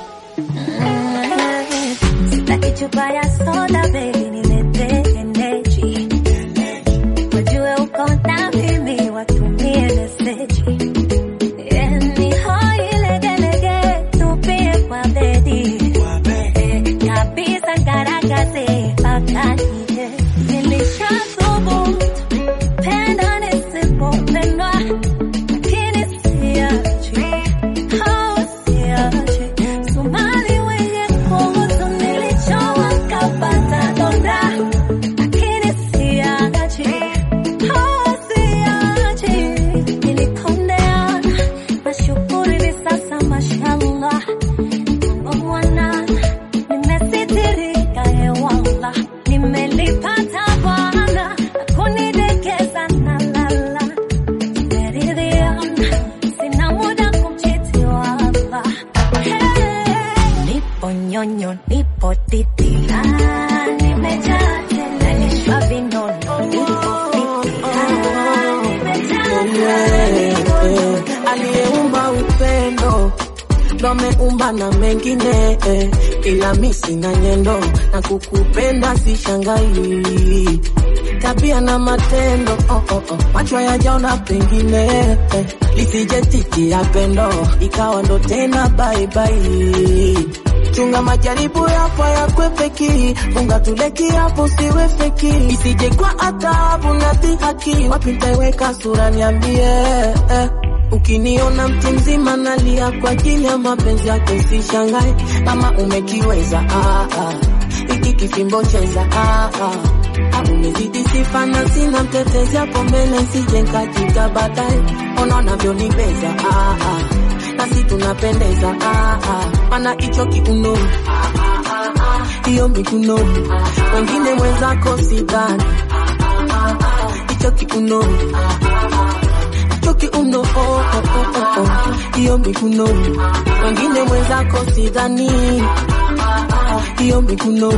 Sitaki chupa ya soda baby, nilete energy. Wajue uko na mimi, watumie meseji. Eh, ni hoi legelege, tupie kwa bedi. Eh, kabisa ngaragaze, mpaka nije. Nilishathubutu, penda nisipopendwa, lakini siachi. Oh, siachi. Somali wenye kuhusu nilichowa kapata donda, lakini siachi. Oh, siachi. Nilipondea, nashukuru hivi sasa mashallah. Mambo mwana, nimesitirika hewala. Nimelipata Bwana na kunidekeza na lala. Nimeridhia, sina muda kumchiti wala. Nipo nyonyo, nipo titi. Ah, nimejaa tele, nalishwa vinono, nipo fiti. Ah, nimejaa tele, aliyeumba upendo ndo ameumba na mengine eh, ila mi sina nyendo na kukupenda sishangai tabia na matendo oh, oh, oh. macho yajaona pengine eh, lisije titi ya pendo ikawa ndo tena baibai chunga majaribu yapo yakwepeki funga tuleki hapo siwe feki isije kwa adhabu na dhihaki wapi ntaiweka sura niambie eh. Ukiniona mtu mzima nalia kwa ajili ya mapenzi yako, sishangae kama umekiweza. Ah, ah. Hiki kifimbo cheza ah, ah. Ah, umezidi sifa na sina mtetezi hapo mbele, nsije nkajika baadaye. Ona unavyonibeza ah, ah. nasi tunapendeza ah, ah. mana hicho kiuno hiyo miguno wengine mwenzako sidhani hicho kiuno choki uno oh, oh, oh, oh, oh. hiyo miguno wengine mwenzako sidhani hiyo miguno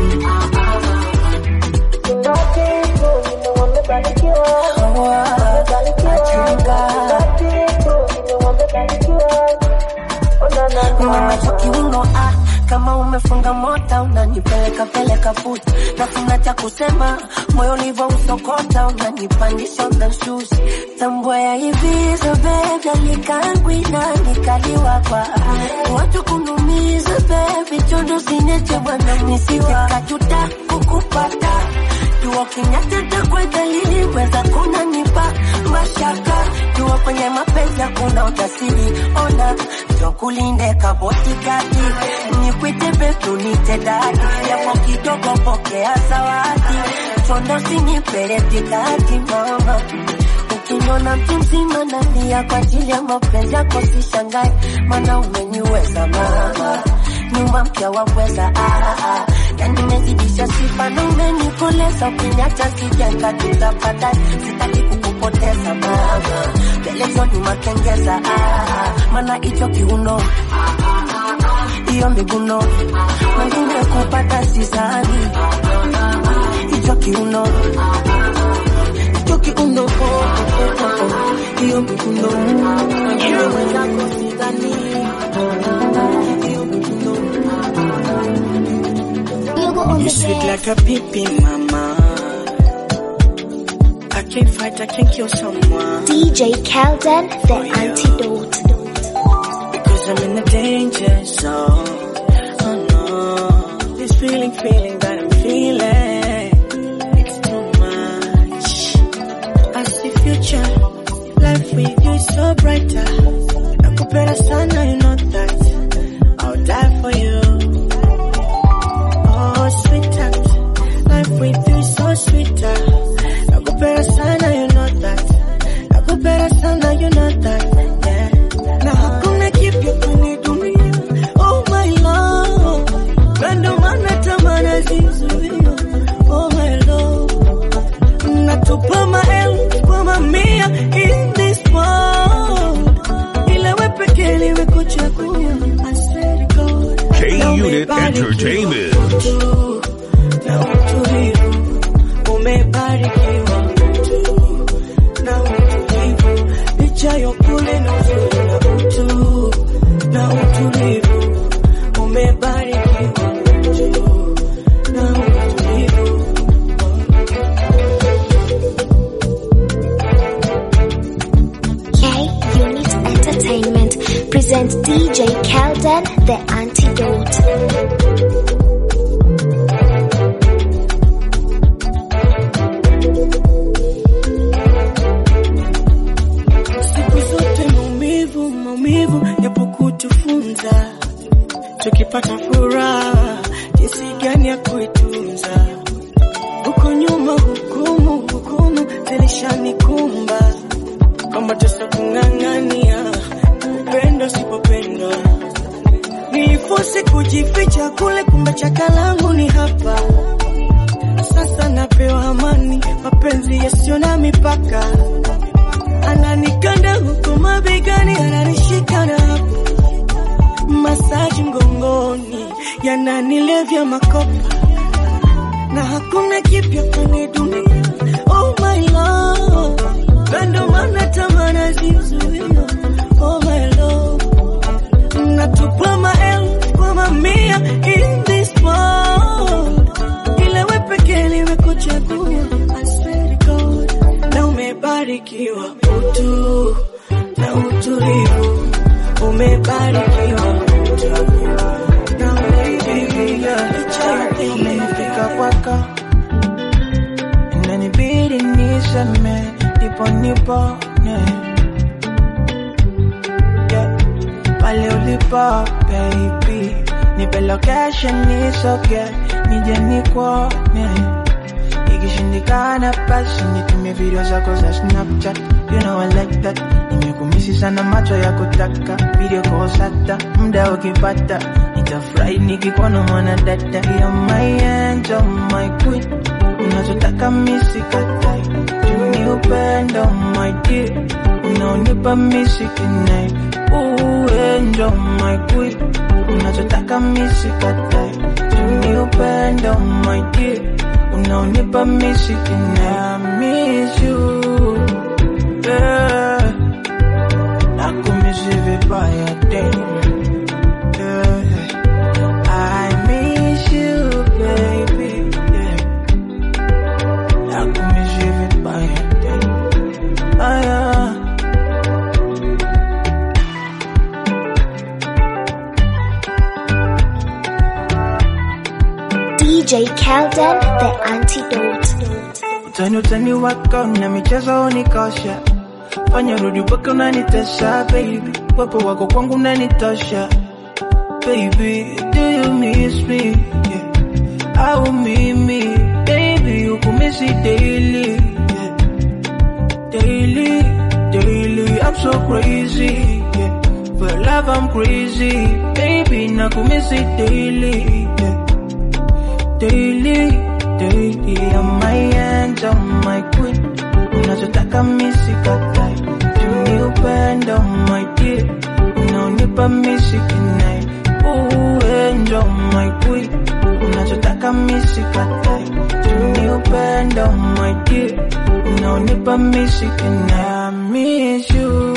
kiuno ah, kama umefunga mota unanipeleka peleka puta nafuna cha kusema moyo ulivyo usokota unanipandisha unanshusha tambua ya hivi zobebi alikangwina nikaliwa kwa watu kunumiza bebi chondo sineche bwana nisiwa kajuta kukupata jua kinyatata kwa dalili weza kuna nipa mashaka jua kwenye mapenzi hakuna utasiri ona jokulinde kabotikati nikwite betu nite dadi yapo kidogo pokea zawadi chondo sinipeletikati mama ukiniona mtu mzima nalia kwa ajili ya mapenzi yako sishangae mana umeniweza mama nyuma mpya waweza ah, ah. yani nimezidisha sifa na umenikoleza ukiniacha sijenga tutapata sitaki kukupoteza mama pelezo ni makengeza ah, ah. mana hicho kiuno hiyo miguno wengine kupata sisani hicho kiuno hicho kiuno oh, oh, oh, oh. hiyo miguno wengine mwenzako sidhani hiyo miguno You sweet like a pippin, mama. I can't fight, I can't kill someone. DJ Kelden, the antidote. Because I'm in a danger zone. Oh no. This feeling, feeling that I'm feeling. It's too much. I see future. Life with you is so brighter. Nakupenda sana, you know that. I'll die for you. Oh, sweetheart. Life with you is so sweeter. Entertainment. na utulivu umebarikiwa utu na utulivu licha ya kule na uzuri na utu na utulivu umebarikiwa utu na utulivu K Unit Entertainment presents DJ Kelden, the antidote. siku zote maumivu maumivu yapo kutufunza tukipata furaha jinsi gani ya kuitunza huko nyuma hukumu hukumu zilishanikumba kwamba tesa kung'ang'ania upendo sipopendwa nilifosi kujificha kule kumbe chaka langu ni hapa sasa napewa amani mapenzi yasiyo na mipaka ananikanda huko mabegani, ananishika na hapo masaji mgongoni, yananilevya makopa na hakuna kipya kwenye dunia. Oh my love, ndo maana tamana zizuia. Oh my love, natupa maelfu kwa mamia in this world, ila we pekee nimekuchagua. I swear to God, na umebarikiwa utu na utulivu, umebarikiwa utu na utulivu. Licha ya yote umenifika kwako inanibidi niseme ndipo nipone yeah. pale ulipo baby nipe location nisoge nije nikuone ikishindikana basi nitumie video zako za snapchat you know I like that nimekumisi sana macho ya kutaka video calls hata muda ukipata nitafurahi nikikuona mwana dada ya my angel my queen unachotaka misikatai tuni upendo my dear unaonipa misikinai uendo my queen unachotaka misikatai tuni upendo my dear unaonipa misikinai I miss you yeah. nakumisi vibaya damn yeah. I miss you, baby. Yeah. Nakumiss you vibaya. yeah. Ah, yeah. DJ Kelden, the antidote. Utani utani wako na michezo unikosha, fanya rudi mpaka unanitesha baby, wepo wako kwangu unanitosha baby, do you miss me? Yeah. Au mimi baby ukumisi daily yeah. Daily, daily, I'm so crazy yeah. For love I'm crazy baby, nakumisi daily yeah. Daily, daily, I'm my angel, my queen Unachotaka misikatai Tuni upendo, my dear Unaonipa misikinai Uendo, my queen Unachotaka misikatai Tuni upendo, my dear Unaonipa misikinai I miss you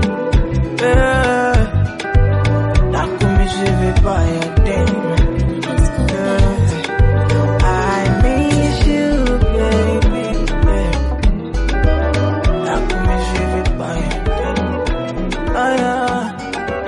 yeah. Nakumisi vibaya, damn yeah. I miss you, baby. Yeah. Nakumiss you vibaya. Ah, yeah.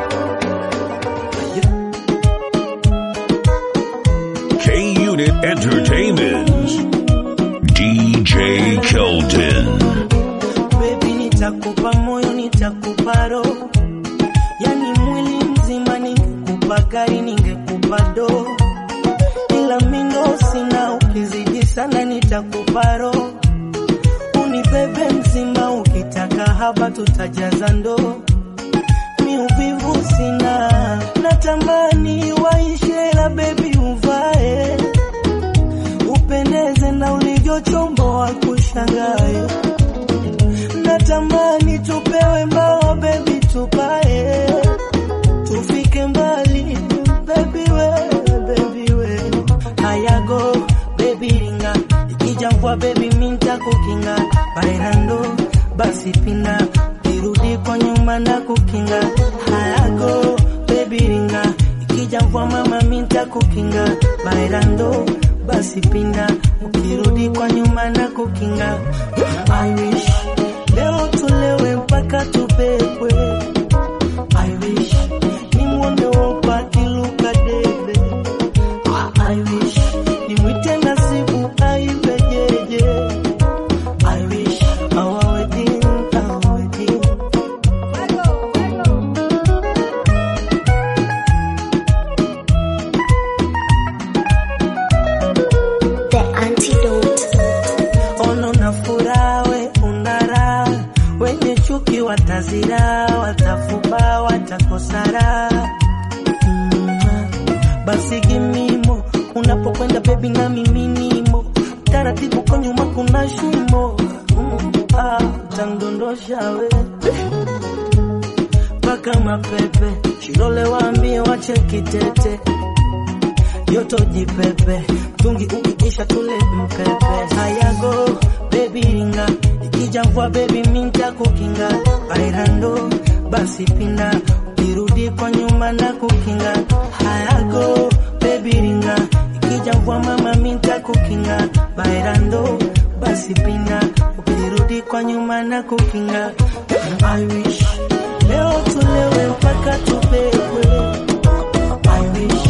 K Unit Entertainment. DJ Kelton. Baby, nitakupa moyo, nitakupa roho, yani mwili mzima. Ningekupa gari, ningekupa doo, ila mindo sina. Ukizidi sana, nitakupa roho, unibebe mzima. Ukitaka haba, tutajaza ndoo. Mi uvivu sina, natamani waishe, la baby uvae, upendeze na ulivyochomboa kushangae natamani tupewe mbao bebi, tupae tufike mbali bebi, we bebi ikijambwa baby minta kukinga bailando basi pinda irudi kwa nyuma na kukinga hayago baby ringa ikijambwa mama minta kukinga bailando basi pinda ukirudi kwa nyuma na kukinga I wish leo tulewe mpaka tubebwe I wish nimwone wopa kiluka debe I wish nimwite nasibu aibe jeje I wish our wedding, our wedding The antidote. ono na furaha we unara wenye chuki watazira watafuba watakosara mm. basi gimimo unapokwenda bebi na miminimo taratibu kwa nyuma kuna shimo mm. ah, tandondosha we mpaka mapepe shilole waambie wache kitete yoto jipepe tungi ukiisha tule mpepe hayago bebi ringa ikijambwa bebi minta kukinga bairando basi pinda ukirudi kwa nyuma na kukinga hayago bebi ringa ikijambwa mama minta kukinga bairando basi pinda ukirudi kwa nyuma na kukinga I wish leo tulewe mpaka tubebwe I wish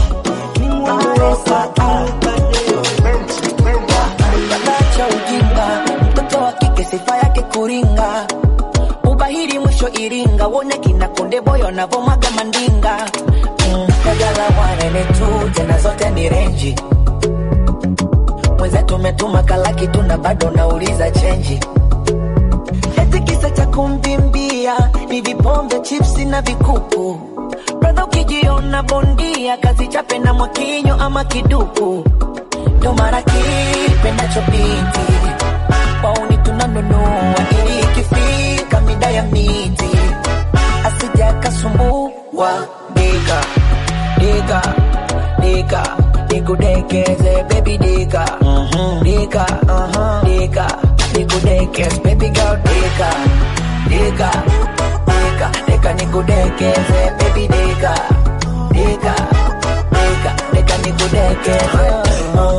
cha ujinga mtoto wa kike sifa yake kuringa ubahiri mwisho iringa wone kina konde boyo navomwaga mandinga Mm, dagala wanene tu tena zote ni renji mwenzetu umetuma kalaki tu na bado nauliza chenji eti kisa cha kumbimbia ni vipombe chipsi na vikuku bradha ukijiona bondia kazi chape na mwakinyo ama kiduku ndo mara kipendacho binti wauni tunanunua ili ikifika mida ya miti asija kasumbua dika dika dika nikudekeze baby dika dika dika nikudekeze baby girl dika dika dika dika nikudekeze baby dika dika dika dika nikudekeze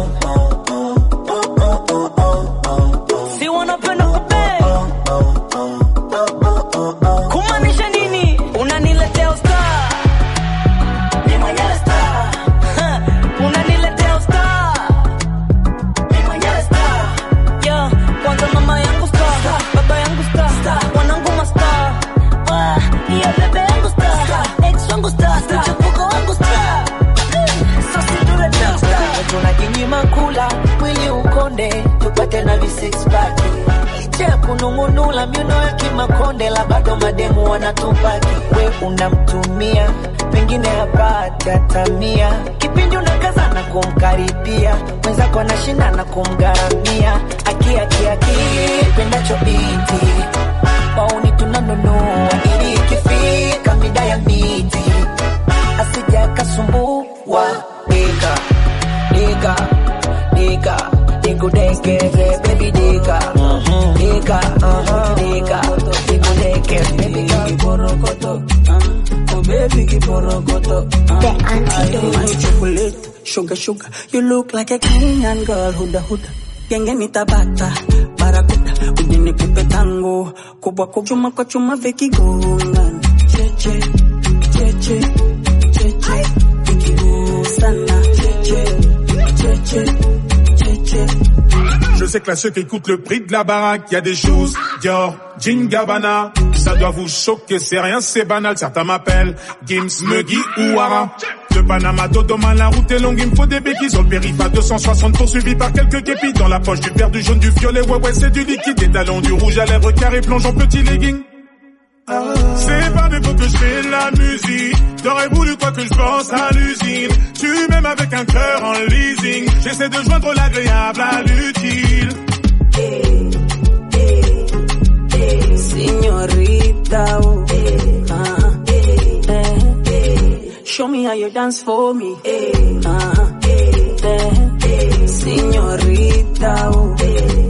si wanapenda kupe kumaanisha nini unaniletea usta ni mwenyewe star Ha, unaniletea usta ni mwenyewe star yo kwanza mama yangu star baba yangu star wanangu mastar Ah, ya bebe yangu star ex wangu star mchepuko wangu star so sidule star tunajinyima kula mwili ukonde tupate na visixpack licha ya kunung'unula miuno ya kimakonde la bado mademu wanatupaki we unamtumia pengine hapati atamia kipindi unakaza na kumkaribia mwenzako anashinda na kumgharamia akiakiaki pendacho binti wauni tunanunua ili ikifika mida ya miti asija akasumbua dika dika dika nikudekeze baby dika dika dika nikudekeze baby girl kiborokoto oh baby kiborokoto The antidote. chocolate sugar sugar you look like a Kenyan girl huda huda genge nitabata barakuda ujini kupe tango kubwa kubwa chuma kwa chuma vikigonga cheche cheche cheche vikigusana cheche cheche cheche Je sais que là, ceux qui écoutent le prix de la baraque, y a des choses, Dior, Jean Gabbana. Ça doit vous choquer, c'est rien, c'est banal. Certains m'appellent Gims, Muggy ou Wara. De Panama, Dodoma, la route est longue, il me faut des béquilles. Sur le périph' à 260 poursuivi par quelques képis. Dans la poche du vert, du jaune, du violet, ouais, ouais, c'est du liquide. Des talons, du rouge à lèvres, carré, plonge en petit legging. C'est pas de vous que je fais de la musique. T'aurais voulu quoi que je pense à l'usine. Tu m'aimes avec un cœur en leasing. J'essaie de joindre l'agréable à l'utile. Señorita, oh, ah, eh, show me how you dance for me. Ah, eh, señorita, oh,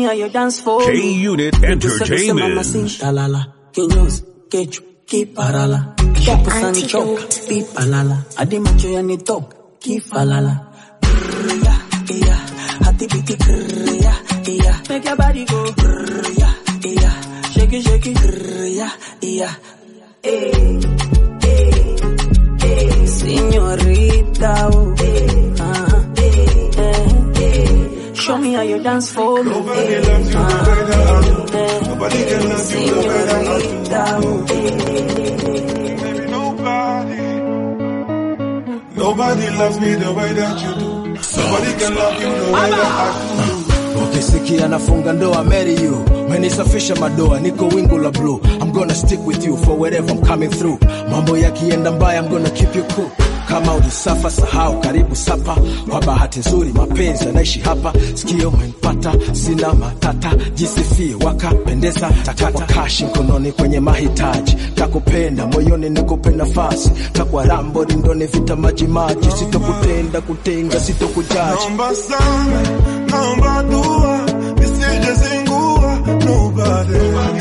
how you dance for K me. Unit Kusema Entertainment. mamacita, lala, kinyozi, kechu, kiparala, shapo choka, pipalala, hadi macho yanitoka, kifalala. Grrr, yeah, yeah, hati biti grrr, yeah, yeah. Make your body go grrr, yeah, yeah. Shake it, shake it, grrr, yeah, yeah. Hey, hey, hey. Señorita, oh. Uh-huh. Hey, Show me how you dance for me. Nobody loves you Nobody can love you Nobody loves me the way that you do. Nobody can love you the way that I do. ukisikia nafunga ndoa marry you menisafisha madoa niko wingu la blue i'm gonna stick with you for wherever i'm coming through mambo yakienda mbaya i'm gonna keep you cool kama ulisafa sahau karibu sapa kwa bahati nzuri mapenzi yanaishi hapa sikio umenipata sina matata jisifie wakapendeza takwa kashi mkononi kwenye mahitaji takupenda moyoni nikupe nafasi takwa rambo rindoni vita majimaji sitokutenda kutenga sitokujaji Naomba sana, naomba dua, nisije zingua. Nobody,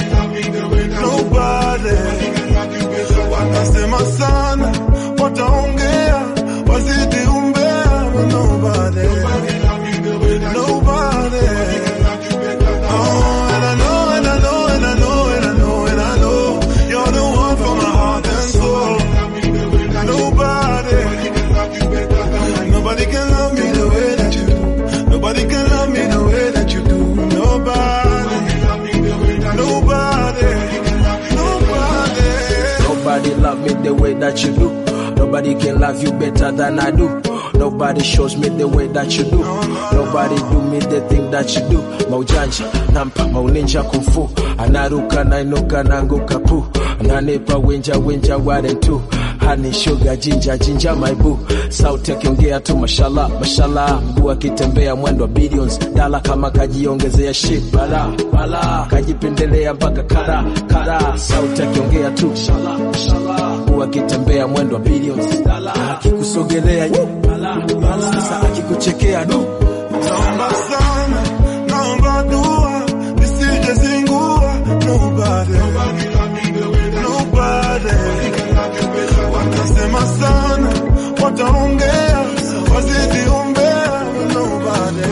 nobody. Watasema sana, wataongea, wazidi umbea. Nobody, nobody. Oh, and I know, and I know, and I know, and I know, and I know, you're the one for my heart and soul. Nobody, nobody can love me the way that you do. Nobody can love me the way that you do. Nobody, nobody, nobody. Nobody love me the way that you do. Nobody can love you better than I do. Nobody shows me the way that you do. Nobody do me the thing that you do. Maujanja, nampa, mauninja kumfu. Anaruka, nainuka, nanguka pu. Ananipa winja, winja, ware tu. Honey, sugar, jinja, jinja, my boo. Sauti akiongea tu mashallah, mashallah. Mguu akitembea mwendo wa billions. Dala kama kajiongezea shit, bala, bala. Kajipendelea mpaka kara, kara. Sauti akiongea tu mashallah, mashallah. Mguu akitembea mwendo wa billions. Dala akikusogelea nyu, bala, bala. Sasa akikuchekea du. Naomba sana, naomba dua, nisije zingua. Nobody, nobody. Watasema sana, wataongea, wazidi umbea. Nobody.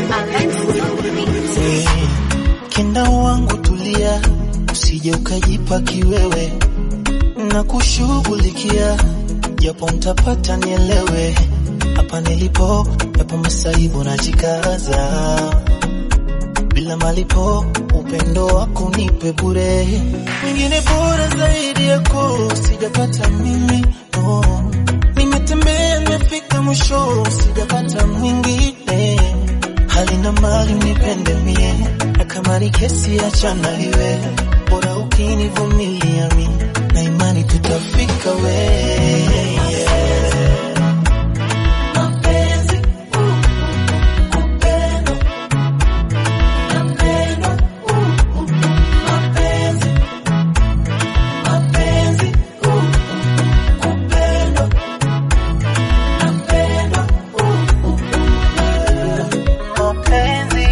Kenda wangu tulia, usije ukajipa kiwewe na kushughulikia, japo mtapata nielewe. Hapa nilipo, yapo masaibu najikaza, bila malipo, upendo wako nipe bure, mwingine bora zaidi yako sijapata mimi no. Nimetembea nimefika mwisho, sijapata mwingine hali na mali nipende mie, na kama ni kesi achana iwe, bora ukinivumilia mi, na imani tutafika we Mapenzi, uh, upendo, napendo, uh, uh, mapenzi, mapenzi, uh, uh, upendo, napendo, uh, uh, mapenzi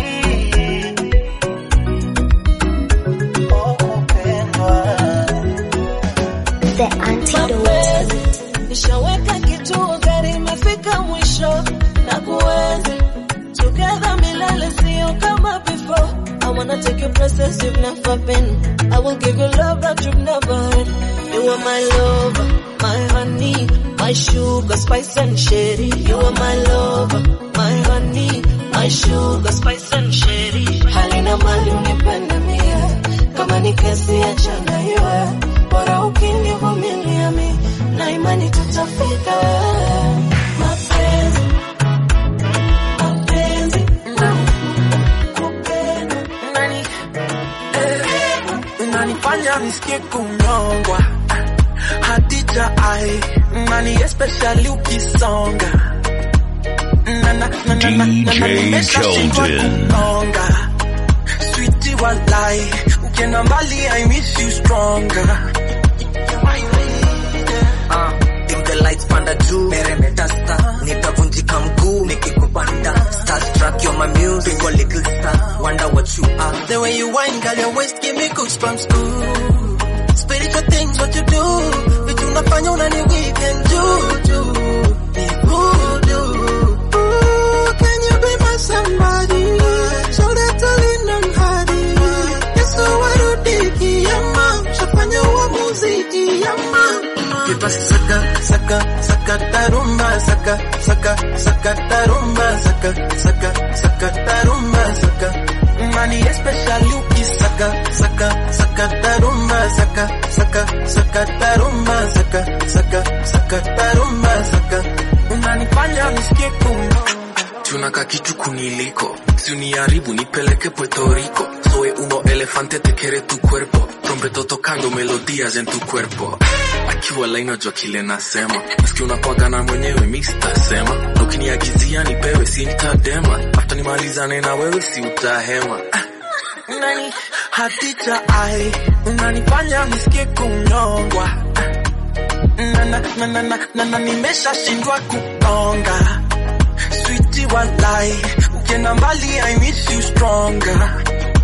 The antidote. Nishaweka kituo gari imefika mwisho na kuenzi together milele sio kama before I wanna take you places you've never been I will give you love that you've never had You are my lover, my honey My sugar, spice and sherry You are my lover, my honey My sugar, spice and sherry Halina mali unipende mie Kama ni kesi achana iwe Bora ukinivumilia mi Na imani tutafika Mapenzi Mapenzi Nani, eh, unanifanya nisikie kunyongwa Hadija ai nani especially ukisonga Na- na- na- na- na- na- na- DJ nimeshashindwa Keldon. kukonga Sweetie walai ukienda mbali I miss you stronger Ah, dim the lights panda juu meremeta star nitavunjika mguu nikikupanda starstruck you're my music a little star wonder what what you are. The way you whine, girl, your waist give me goosebumps. Ooh, spiritual things, what you do. Vitu unafanya unani weekend juju. Ni voodoo. Ooh, can you be my somebody? Shoulder to lean on hadi. Yesu warudiki yama. Shafanya uamuzi yama. Kipasi saka, saka, saka tarumba, saka, saka, saka tarumba, saka, saka, saka tarumba, saka. Money especially ukisaka, saka, saka tarumba, saka, saka, saka tarumba, saka, saka, saka tarumba, saka. Unanifanya nisikie kuno. tunaka kitu kuniliko si uniharibu nipeleke puerto rico soy uno elefante te quiere tu cuerpo trompeto tocando melodías en tu cuerpo akiwa lainajua kile nasema maski unapagana mwenyewe mi sitasema na ukiniagizia nipewe si nitadema afta nimalizane na wewe si utahema Unani hatita ai, unanifanya nisikie kunyongwa. Na na na na na na, na nimeshashindwa kukonga. Sweetie walai, ukienda mbali I miss you stronger.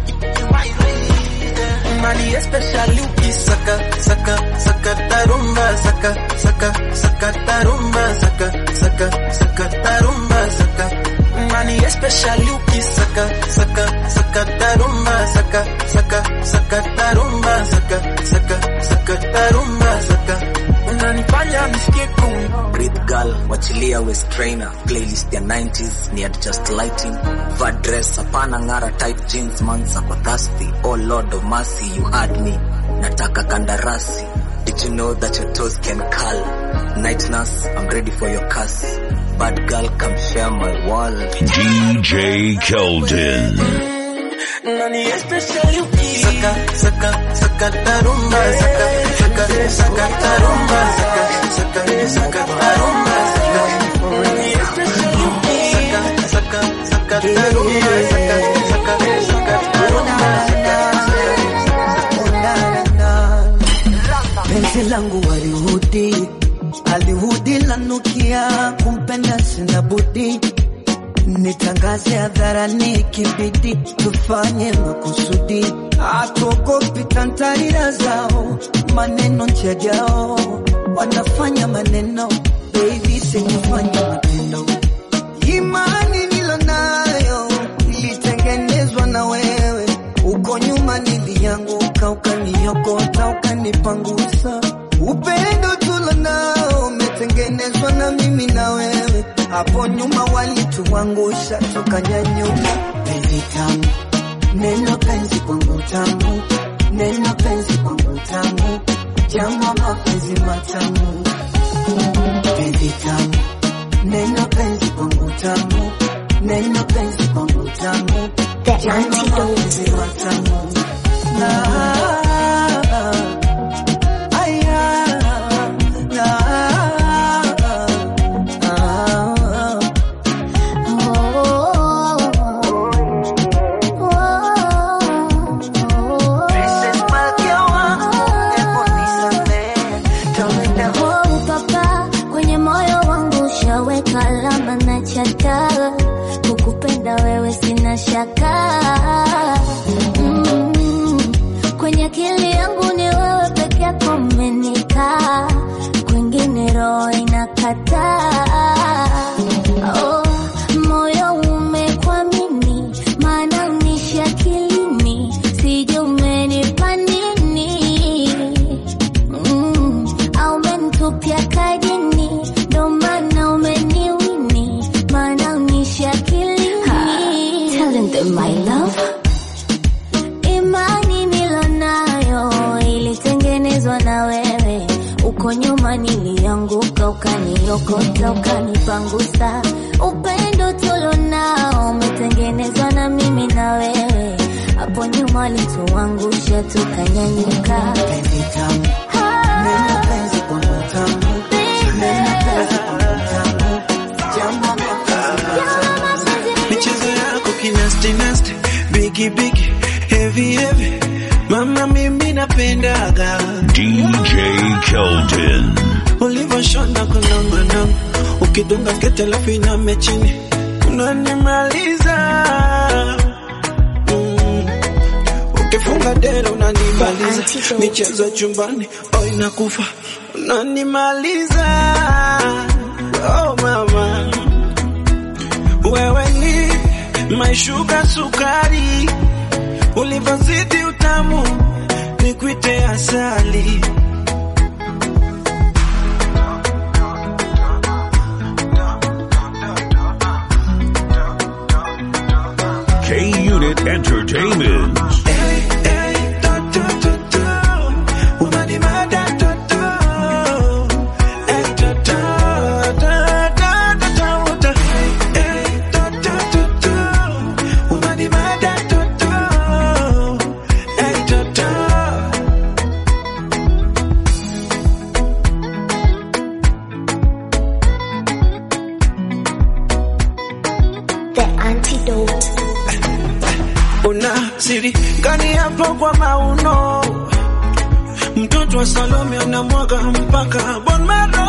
Money especially ukisaka saka saka tarumba saka saka saka tarumba saka saka saka tarumba saka Money especially ukisaka saka saka tarumba saka saka saka tarumba saka saka saka tarumba saka unanifanya nisikie kumo Breathe girl, wachilia waist trainer playlist ya 90s ni adjust lighting va dress hapana ngara tight jeans manza kwa thirsty oh lord of mercy you had me nataka kandarasi did you know that your toes can curl night nurse i'm ready for your cuss bad girl come share my wall DJ Keldon. Nani especially ukisaka saka saka tarumba saka saka saka tarumba saka saka saka tarumba saka Nani especially ukisaka saka saka tarumba saka saka saka tarumba penzi langu walihudi alihudi lanukia kumpenda sina budi nitangaze hadharani kibidi tufanye makusudi atuogopi tantarira zao maneno njajao wanafanya maneno baby sikufanya matendo imani nilonayo ilitengenezwa na wewe uko nyuma nilianguka ukaniokota ukanipangusa upendo tulo nao umetengenezwa na mimi na wewe hapo nyuma walituangusha tukanyanyuka penzi tamu neno penzi kwangu tamu neno penzi kwangu tamu jama mapenzi matamu penzi tamu neno penzi kwangu tamu neno penzi kwangu tamu jama mapenzi matamu Ah, aya, ah, ah. Princess Malkia wangu, hebu nisamehe, tawenda Oh, papa, kwenye moyo wangu ushaweka alama na chata, kukupenda wewe sina shaka. Mm, kwenye akili yangu ni wewe peke yako umenikaa, kwingine roho inakataa. Oh, moyo umekwamini, maana unishi akilini, sijui umenipa nini Mm, au umenitupia kajini, ndo maana umeniwini, maana unishi akilini. Telling them my love. Imani nilonayo ilitengenezwa na wewe, uko nyuma nilianguka, ukaniokota, ukanipangusa. Upendo tulonao umetengenezwa na mimi na wewe, hapo nyuma walituangusha, tukanyanyuka. Neno penzi kwangu tamu, neno penzi kwangu tamu, jama mapenzi michezo yako kinasti nasti bigi bigi heavy heavy mama mimi napendaga DJ Keldon. ulivyoshona kunongono ukidunga sketi alafu iname chini unanimaliza mm. kifunga dera unanimaliza michezo chumbani oh inakufa unanimaliza oh mama wewe ni maishuka sukari ulivyozidi utamu nikwite asali K Unit Entertainment. The antidote. una siri gani hapo kwa mauno mtoto wa Salome anamwaga mpaka bon maro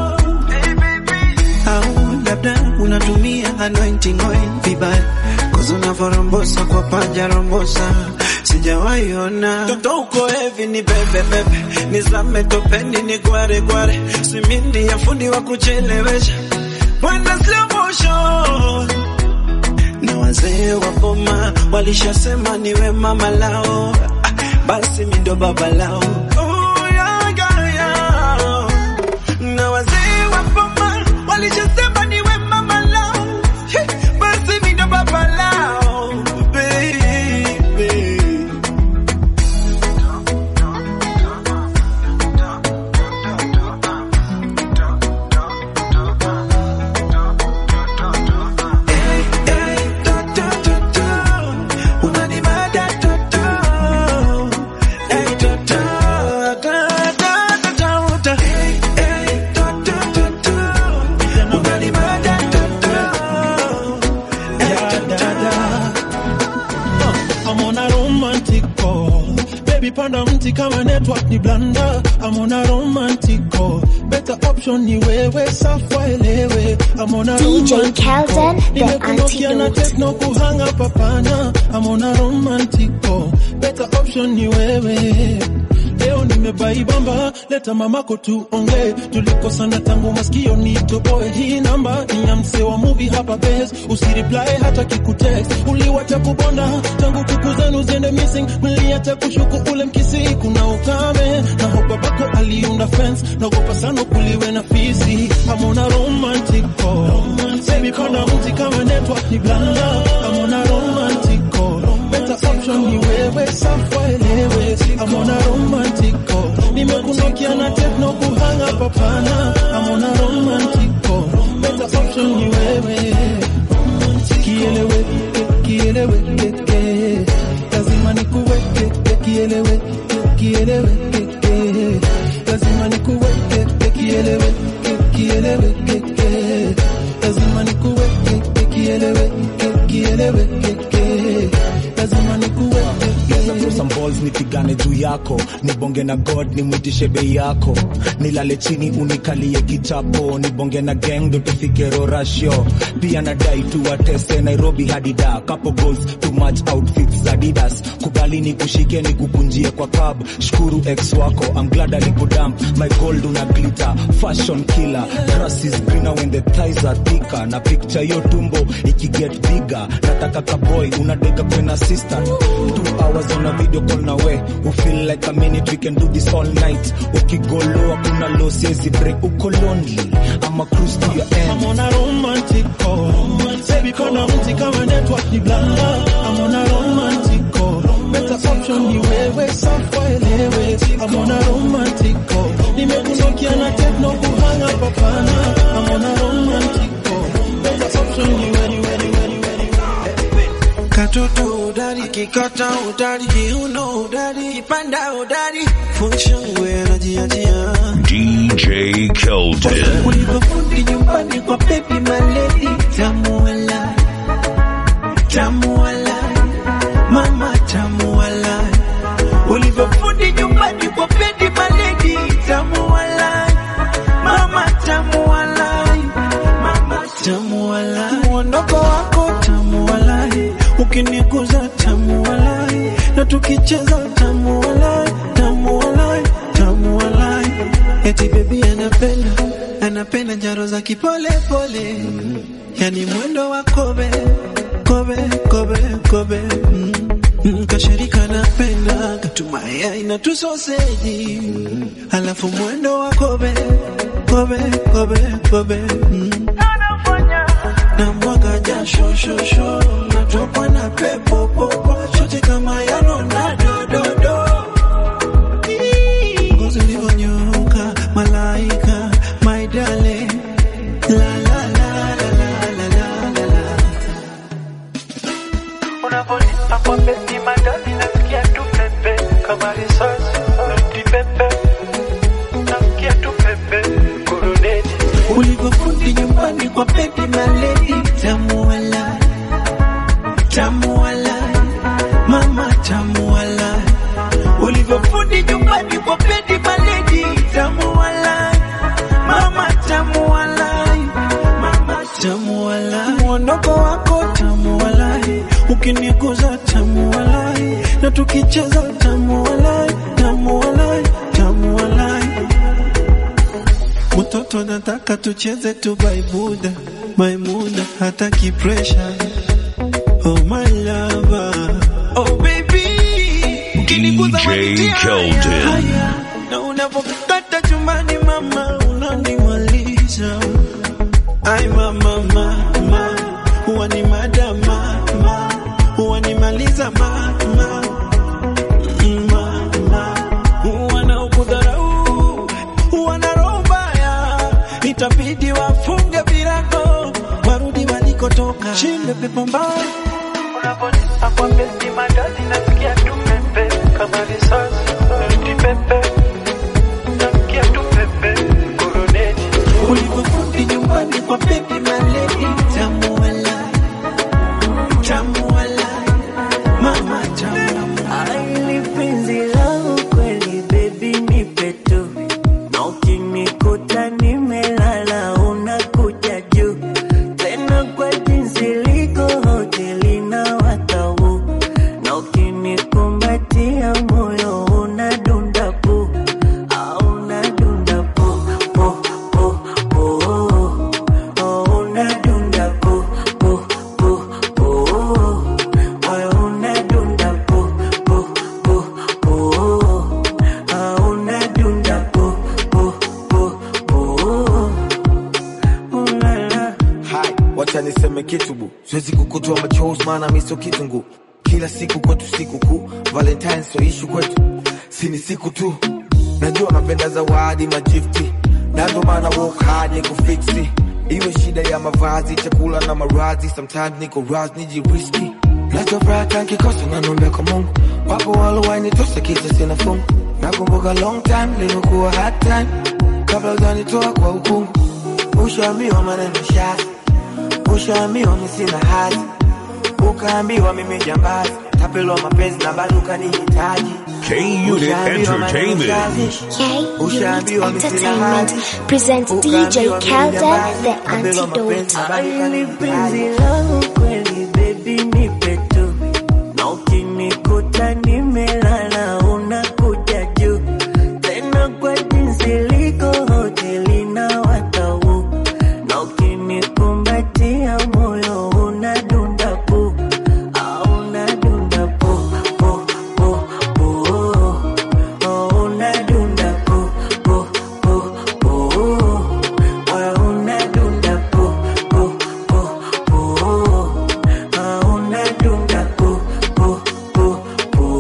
au labda unatumia anointing oil vibaya kozi unavyorombosa kwa panja rombosa sijawahi ona toto uko hevi ni bebe bebe nizame topeni ni gware gware simindi ya fundi wa kuchelewesha Wenda slow motion na wazee wa boma walishasema niwe mama lao, Ah, basi mi ndo baba lao. Oh, yeah, yeah, yeah. Na wazee wa boma walishasema niwe mama lao, He, basi mi ndo baba lao, baby. I'm on a romantic call. Baby panda mti kama network ni blanda. I'm on a romantic call. Better option ni wewe safa elewe. I'm on a DJ romantic Kelden, call. the Nimekunokia na antidote. techno kuhanga papana. I'm on a romantic call. Better option ni wewe. Leo nimebaibamba, leta mamako tuongee. Tulikosana tangu masikio nitoboe. Hii namba ni ya msee wa movie hapa base. Usireply hata kikutext. Uliwacha kubonda tangu kuku zenu ziende missing. Mliacha kushuku ule mkisi, kuna ukame na hope babako aliunda fence. Naogopa sana kuliwe na fisi. I'm on a romantic call. Baby panda mti kama network ni blanda. I'm on a romantic call. Better option ni wewe safa elewe. I'm on a romantic call. Nimekunokia na techno kuhanga papana. I'm on a romantic call. Better option ni wewe. Kielewe, kielewe, keke. Lazima nikuweke, kielewe, kielewe, keke. Lazima nikuweke, kielewe, kielewe, keke. Lazima nikuweke, kielewe, kielewe, keke. Lazima nikuweke. Naweza throw some balls nipigane juu yako nibonge na god nimwitishe bei yako nilale chini unikalie kichapo nibonge na gang ndo tufike rorasho pia nadai tuwatese nairobi hadi da couple goals too much outfits za adidas kubali nikushike nikukunjie kwa cab shukuru ex wako I'm glad alikudamp my gold una glitter fashion killer grass is greener when the thighs are thicker na picture yo tumbo ikiget bigger nataka kaboy unadeka kwena sister two hours on a video call na we we feel like a minute we can do this all night ukigoloa kuna low siezi break uko lonely ama cruise to your end I'm on a romantic call. Baby kona mti kama network ni blanda. I'm on a romantic call. Better option ni wewe safa elewe. I'm on a romantic call. Nimekunokia na techno kuhanga papana. I'm on a romantic call. Better option ni wewe, wewe, wewe, wewe. Katoto udari, kikata udari, kiuno udari, kipanda udari, funshangwe anajiachia. DJ Keldon. Ulivyofundi nyumbani kwa baby maledi, tamu wala, tamu wala, mama tamu wala. Ulivyofundi nyumbani kwa baby maledi, tamu wala, mama tamu wala, mama tamu wala. Mwondoko wako tamu wala, ukiniguza tamu wala, na tukicheza tamu walai, tamu walai, tamu walai. Eti baby anapenda, anapenda njaro za kipole pole, yani mwendo wa kobe, kobe, kobe, kobe. Mm. Mm, Kashirika napenda katumaya ina tu soseji, alafu mwendo wa kobe, kobe, kobe, kobe. Mm. na mwaga jasho shosho natokwa na pepo popo shote kama ya Ronaldo do do ngozi ulivyonyoka malaika my darling la la la la la la la la Unavonipa kwa beti madadi nasikia tu pepe kama risasi noti pepe nasikia tu pepe kuruneti ulivyofundi nyumbani kwa baby maledi tamu walai tamu walai mama tamu walai ulivyofundi nyumbani kwa baby maledi tamu walai mama tamu walai mama tamu walai mwondoko wako tamu walai ukiniguza tamu walai na tukicheza tamu walai tamu walai tamu walai Mtoto nataka tucheze tu baibuda Maimuna hataki pressure Oh my lover Oh baby Ukiniguza DJ wanitia Keldon. haya. Na unapokata chumbani mama unanimaliza Ai mama mama Huwa ni madama mama Huwa nimaliza mama Mama Wanaokudharau wana roho mbaya, itabidi wafunge virago warudi walikotoka. Shinde pepo mbaya Unavonipa kwa beti madadi nasikia tu pepe kama risasi noti pepe nasikia tu pepe kuruneti ulivyofundi nyumbani kwa baby maledi, tamu walai, tamu walai, mama tamu Aili penzi langu kweli baby nipe tu na ukinikuta nimelala unakuja juu tena kwa jinsi liko hoteli na watau na ukinikumbatia moyo unadunda pu au unadunda pu pu pu pu oh, unadunda pu pu pu pu moyo unadunda pu pu pu pu ah, unadunda pu pu pu pu ulala Hai, wacha niseme kitu bu, siwezi kukutoa machozi maana mi sio kitungu. Kila siku kwetu siku kuu, Valentine sio ishu kwetu, si ni siku tu. Najua napenda zawadi majifti, na ndo maana work hard ni kufiksi. Iwe shida ya mavazi, chakula na marazi, sometimes niko raz nijiriski. Nachofuraha nkikosa nanombe kwa Mungu, wapo walowainitosa kisa sina fungu. Nakumbuka long time limekuwa hard time, kabla ujanitoa kwa ukungu. Ushaambiwa maneno shazi, ushaambiwa mi sina hadhi, ukaambiwa mimi jambazi, tapelwa mapenzi na bado ukanihitaji. K-Unit Ushaambiwa maneno Entertainment. shazi, K-Unit ushaambiwa mi sina Entertainment hadhi, presents DJ ukaambiwa mimi Kelda, jambazi, the tapelwa mapenzi na bado Aili penzi ukanihitaji. langu kweli baby nipe tu na ukinikuta nimelala unakuja juu tena kwa jinsi liko hoteli na watau na ukinikumbatia moyo unadunda pu au unadunda pu pu pu pu oh, unadunda pu pu pu pu moyo unadunda pu pu pu pu ah, unadunda pu pu pu pu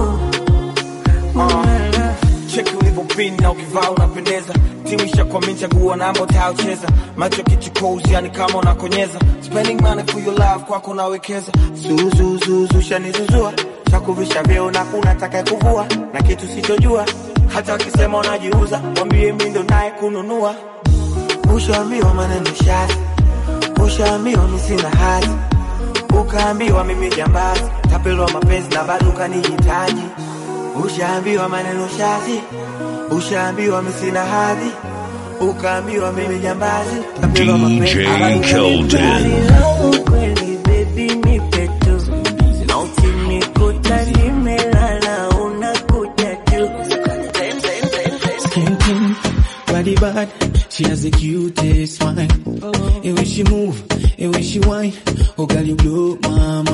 cheki ulivyopin na ukivaa unapendeza timu ishakwamini chagua namba utayocheza macho kichukozi yani kama unakonyeza spending money for your love kwako nawekeza zuzuzuzu shanizuzua shakuvisha vyeo na kuna taka kuvua na kitu sichojua hata wakisema unajiuza wambie mi ndo naye kununua ushaambiwa maneno shazi ushaambiwa mi sina hadhi ukaambiwa mimi jambazi tapelwa mapenzi na bado ukanihitaji ushaambiwa maneno shazi ushaambiwa mi sina hadhi ukaambiwa mimi jambazi tapelwa mapenzi na bado ukanihitaji. Langu kweli baby nipe tu na ukinikuta nimelala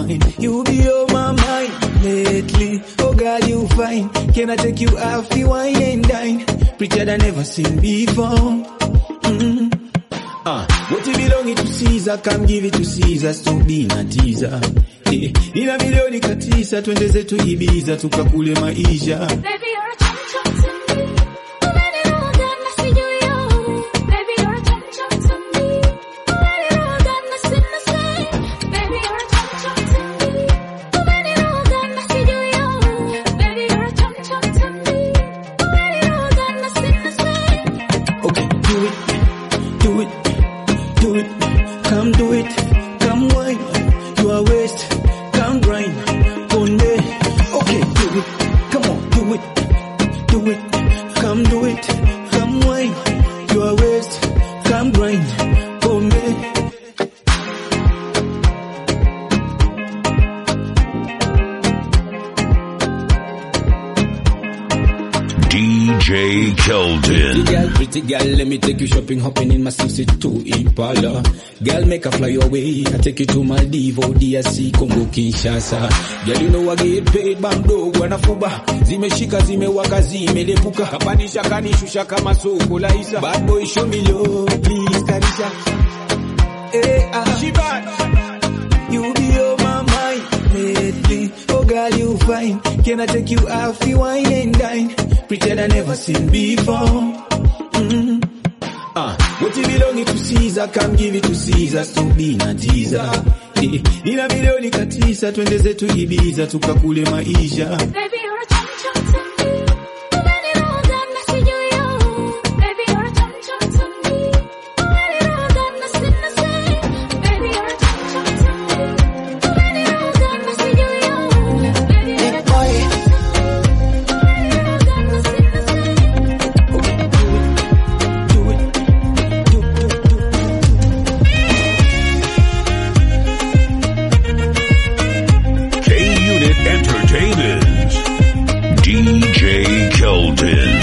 mine. You be on my mind lately. Oh God, you fine. Can I take you off the wine and dine? Prettier than never seen before. Mm. Ah, what you belong to Caesar, come give it to Caesar, to be na teaser. Eh, ina milioni katisa, twende zetu Ibiza, tukakule maisha. Baby, you're a chum chum to me. Umeniroga na sijui yo. Baby, you're a chum chum to me. Umeniroga na sina say. Baby, you're a chum chum to me. Umeniroga na sijui yo. Baby, you're a chum chum to me. Umeniroga na sina say. Okay, do it, do it, do it, come do it, come wine, you are waste, come grind, on me. Okay, do it, come on, do it, do it, come do it, come wine, you are waste, come grind, on me. DJ Keldon. Pretty girl, pretty girl, let me take you shopping, hopping in my 62 Impala. Girl, make a fly away, I take you to Maldives, DRC, Congo, Kinshasa. Girl, you know I get paid, bando, wanafuba. Zimeshika, zimewaka, zimelepuka. Kapandisha, kanishusha kama soko la isa. Bad boy, show me love, please, kanisha. Hey, ah, she bad. You be on my mind lately. Oh girl, you fine. Can I take you off the wine and dine? Prettier than never seen before. Mm. Ah, what you belong to Caesar, come give it to Caesar, to be na teaser. Eh, ina milioni katisa, twende zetu Ibiza, tukakule maisha. Baby, you're a chum chum to me. Umeniroga na sijui yo. Baby, you're a chum chum to me. Umeniroga na sina say. Baby, you're a chum chum to me. Umeniroga na sijui yo. Baby, you're a chum chum to me. Umeniroga na sina say. K Unit Entertainment. DJ Keldon.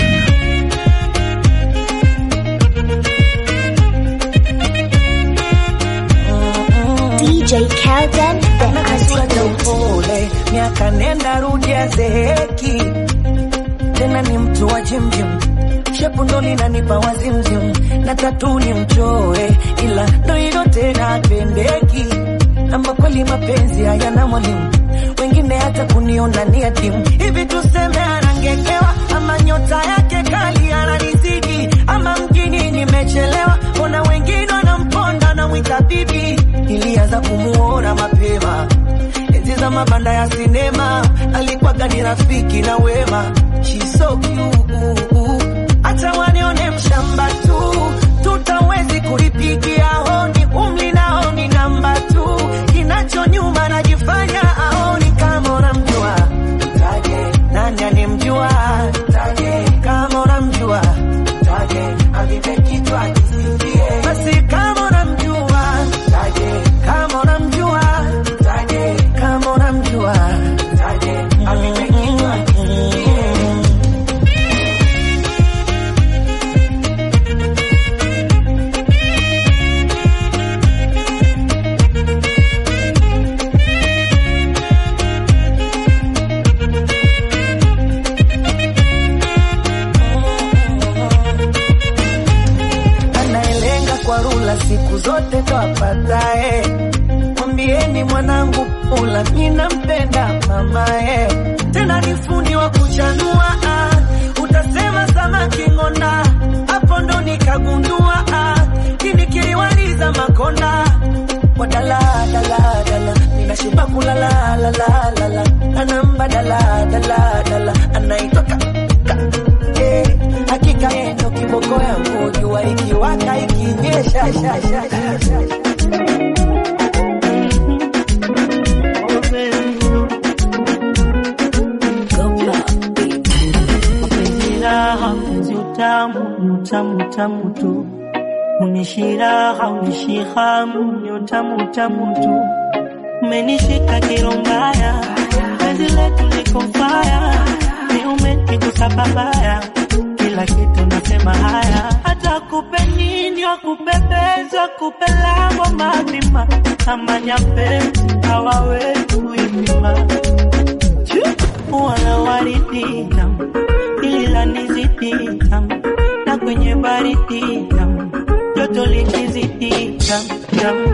DJ Kelden, the Anaswaga antidote. upole, miaka nenda rudi azeeki, tena ni mtu wa jimjim, shepu ndo linanipa wazimzim, na tatu ni mchoe, ila ndo hilo tena apendeki, ama kweli mapenzi hayana mwalimu, wengine hata kuniona ni yatimu, hivi tuseme anangekewa, ama nyota yake kali ananizidi, ama mjini nimechelewa, ona wengine wanamponda na mwita bibi, ilianza kumuona mapema enzi za mabanda ya sinema, alikuwaga ni rafiki na wema. She's so cute, hata wanione mshamba tu, tutawezi kulipigia honi, umri nao ni namba tu, kinacho nyuma najifanya aoni kama unamjua taje, nani anemjua taje, kama unamjua taje, avipe kichwa kisifie, basi kama unamjua taje, kama unamjua taje, kama unamjua taje, avipe kichwa kisifie. anayelenga kwa rula siku zote ndo apatae. Mwambieni mwanangu pula, ninampenda mamae, tena ni fundi wa kuchanua. ah. Utasema samaki ng'onda, hapo ndo nikagundua ah. kini kiliwaliza makonda wadala dala dala, ninashiba kulala la la la la, anamba dala dala dala, anaitwa ka Eh, hakika yeye ndo kiboko yangu, jua ikiwaka ikinyesha sha, sha, sha, sha. Mapenzi raha, mpenzi utamu, ni utamu utamu tu. Unishiraha, unishihamu, ni utamu utamu tu. Umenishika kiro mbaya, penzi letu liko faya, ni umenigusa babaya, kila kitu nasema haya, hata kupe nini wakupepeza, kupe lango mazima, kama nyapezi hawawezi kuipima. Wala waridi tamu, hili la nizidi tamu, na kwenye baridi tamu, joto likizidi tamu tamu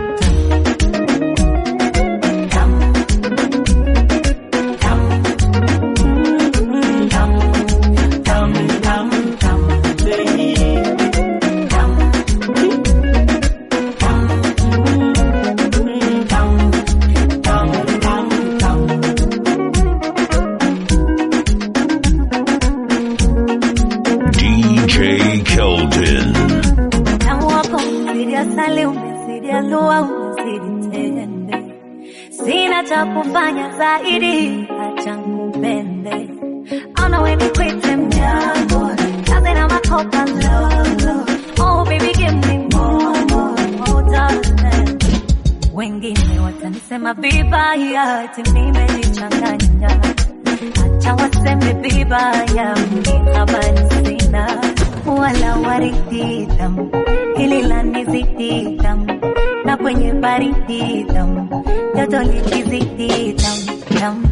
DJ Keldon. Utamu wako umezidi asali, umezidi alua, umezidi tende. Sina cha kufanya zaidi, acha nikupende. Ona we nikwite mjambo, kazi na makopa lolo. Oh baby give me more, more, more darling. Wengine watanisema vibaya, ati nimejichanganya. Acha waseme vibaya, mimi habari sina wala waridi tamu, hili la nizidi tamu, na kwenye baridi tamu, joto likizidi tamu tamu.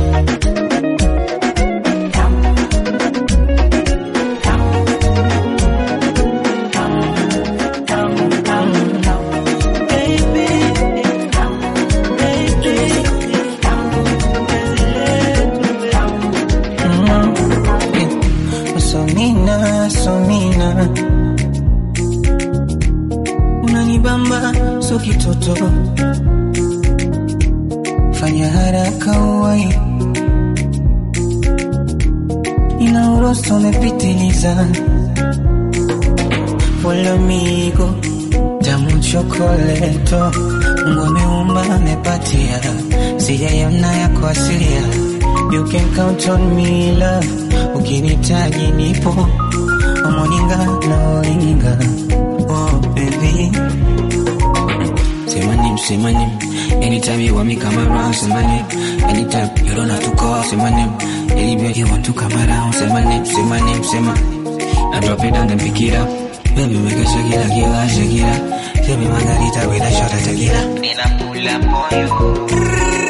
Somina, somina, unanibamba so kitoto, fanya haraka uwai, ina uroso umepitiliza, follow me go tamu chokoleto, Mungu ameumba amepatia, sijaiona yako asilia, you can count on me love, ukinitaji nipo omoninga na olinga, oh baby Say my name, say my name. Anytime you want me come around, say my name. Anytime you don't have to call, say my name. Anywhere you want to come around, say my name, say my name, say my. I drop it down and pick it up. Baby, make it shake it like you like shake it up. Give me margarita with a shot of tequila. Then I pull up on you.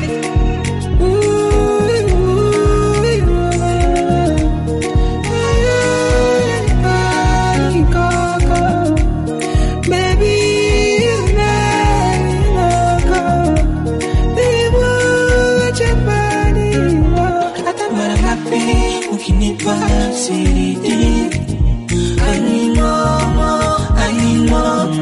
mara ngapi ukinipa siridi animomo animomo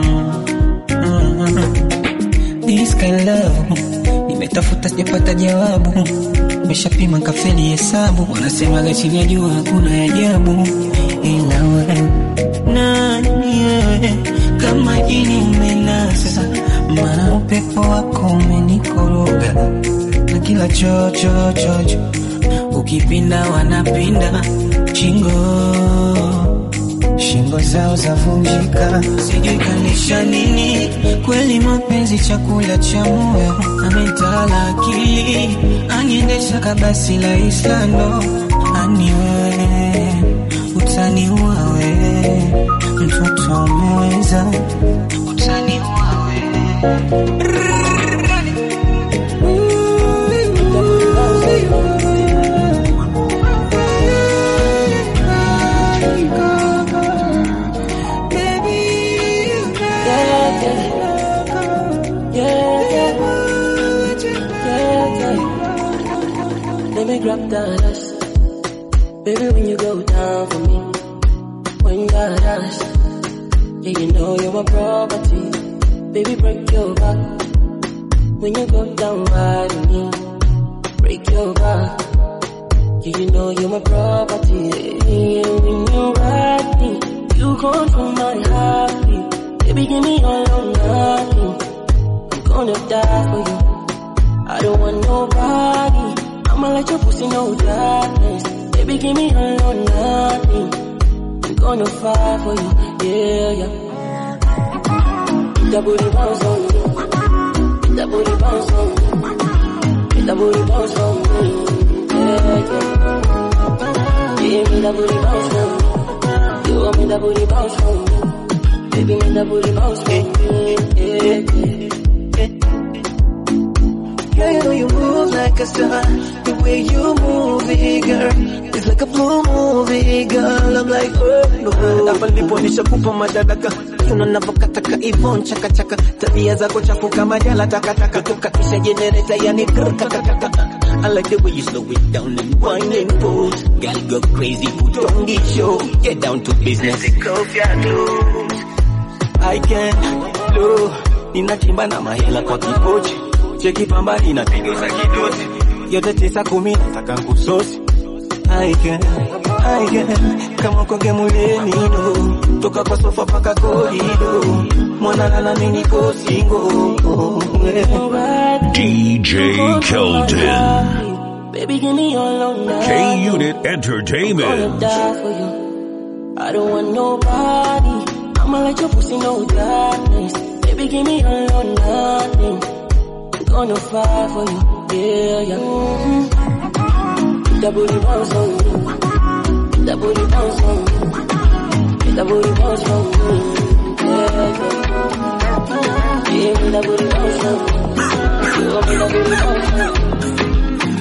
This kind love nimetafuta sijapata jawabu, nimeshapima kafeli hesabu, wanasemaga chini ya jua hakuna ajabu, ila wewe nani wewe kama jini umenasa, maana upepo wako umenikoroga na kila chocho chocho ukipinda wanapinda shingo shingo zao zavunjika, sijui kanisha nini. Kweli mapenzi chakula cha moyo, ametala akili, aniendesha kabasi la Islando, aniwe utaniua we, mtoto umeweza, utaniua Let me grab that ass. Baby, when you go down for me, when you got ass, yeah, you know you're my property. Baby, break your back. When you go down right on me, break your back. Yeah, you know you're my property. Yeah, when you ride me, you control my heartbeat. Baby, give me all or nothing. I'm gonna die for you. I don't want nobody. I'ma let your pussy know darkness. Baby, give me all or nothing. I'm gonna fight for you, yeah, yeah. That booty bounce on me. That booty bounce on me. That booty bounce on me, yeah, yeah. Give me that booty bounce on me. You want me that booty bounce on me. Baby, me that booty bounce on me, yeah, yeah. Girl, you know you move like a star. The way you move it, girl. It's like a blue movie, girl. I'm like, oh, no. hapa ndipo nishakupa madaraka kiuno navyokataka ivon chakachaka tabia zako chafu kama jala takataka tukatisha jenereta yani kakakaka I like the way you slow it down and wine and pose. Girl, go crazy, put on the show. Get down to business. Take off your clothes. I can do. Ninachimba na mahela kwa kipochi. Cheki pamba inategeza kidosi. Yote tisa kumi nataka kusosi. I can, I can. Kama konge muleni do. Toka kwa sofa paka korido. Mwana lala mini ko single. DJ Keldon. Baby, give me your long night. K Unit Gonna Entertainment. die for you. I don't want nobody. I'ma let your pussy know darkness. Baby, give me all or nothing. I'm gonna fight for you. Yeah, yeah. Mm-hmm. That booty bounce on me. That booty bounce on me. That booty bounce on me. Yeah, yeah. Yeah, that booty bounce on me. You want me that booty bounce on me.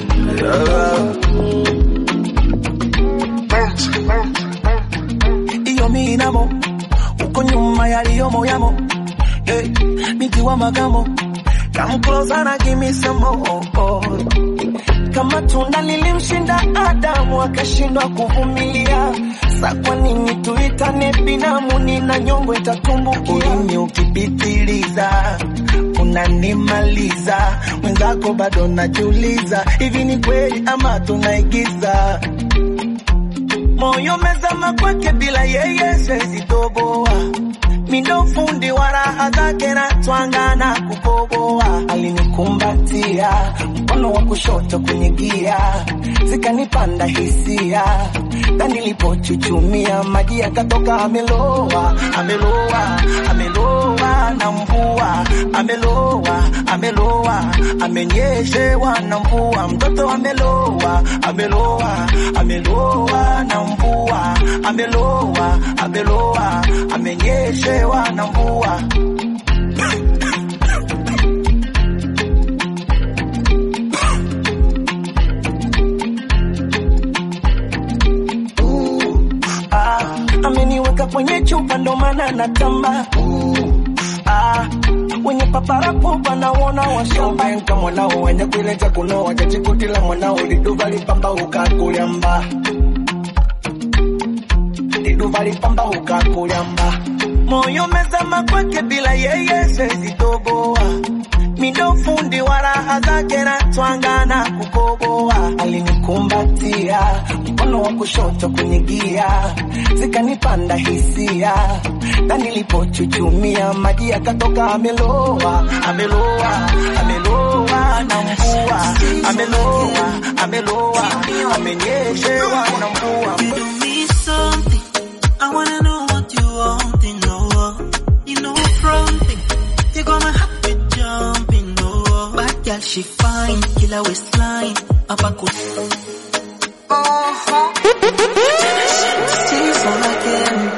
iyo minamo uko nyuma yaliyomo yamo hey, nikiwa magamo come closer na give me some more kama tunda lilimshinda Adamu akashindwa kuvumilia, sa kwa nini tuitane binamu? Nina nyongo itatumbukia, ulimi ukipitiliza unanimaliza, mwenzako bado najiuliza, hivi ni kweli ama tunaigiza? moyo mezama kwake bila yeye siwezi toboa mindo fundi wa raha zake na twanga na kukoboa alinikumbatia mkono wa kushoto kwenye gia zikanipanda hisia na nilipochuchumia maji yakatoka ameloa ameloa ameloa na mvua ameloa ameloa amenyeshewa na mvua mtoto ameloa ameloa ameloa na mvua ameloa ameloa amenyeshewa na mvua ah, ameniweka kwenye chupa ndo maana natamba ah, wenye paparapo panaona washobenka mwanao wenye kuileja kunoa jachikutila mwanao liduva lipamba ukakulyamba liduva lipamba ukakulyamba moyo mezama kwake bila yeye siwezi toboa mindo fundi wa raha zake na twanga na kukoboa alinikumbatia mkono wa kushoto kwenye gia zikanipanda hisia na nilipochuchumia maji yakatoka ameloa ameloa ameloa na mvua ameloa ameloa amenyeshewa na mvua You do me something. I wanna know what you want to know. You know fronting. You got my heart with jumping. No, bad girl she fine. Killer waistline. Up a good. See so again.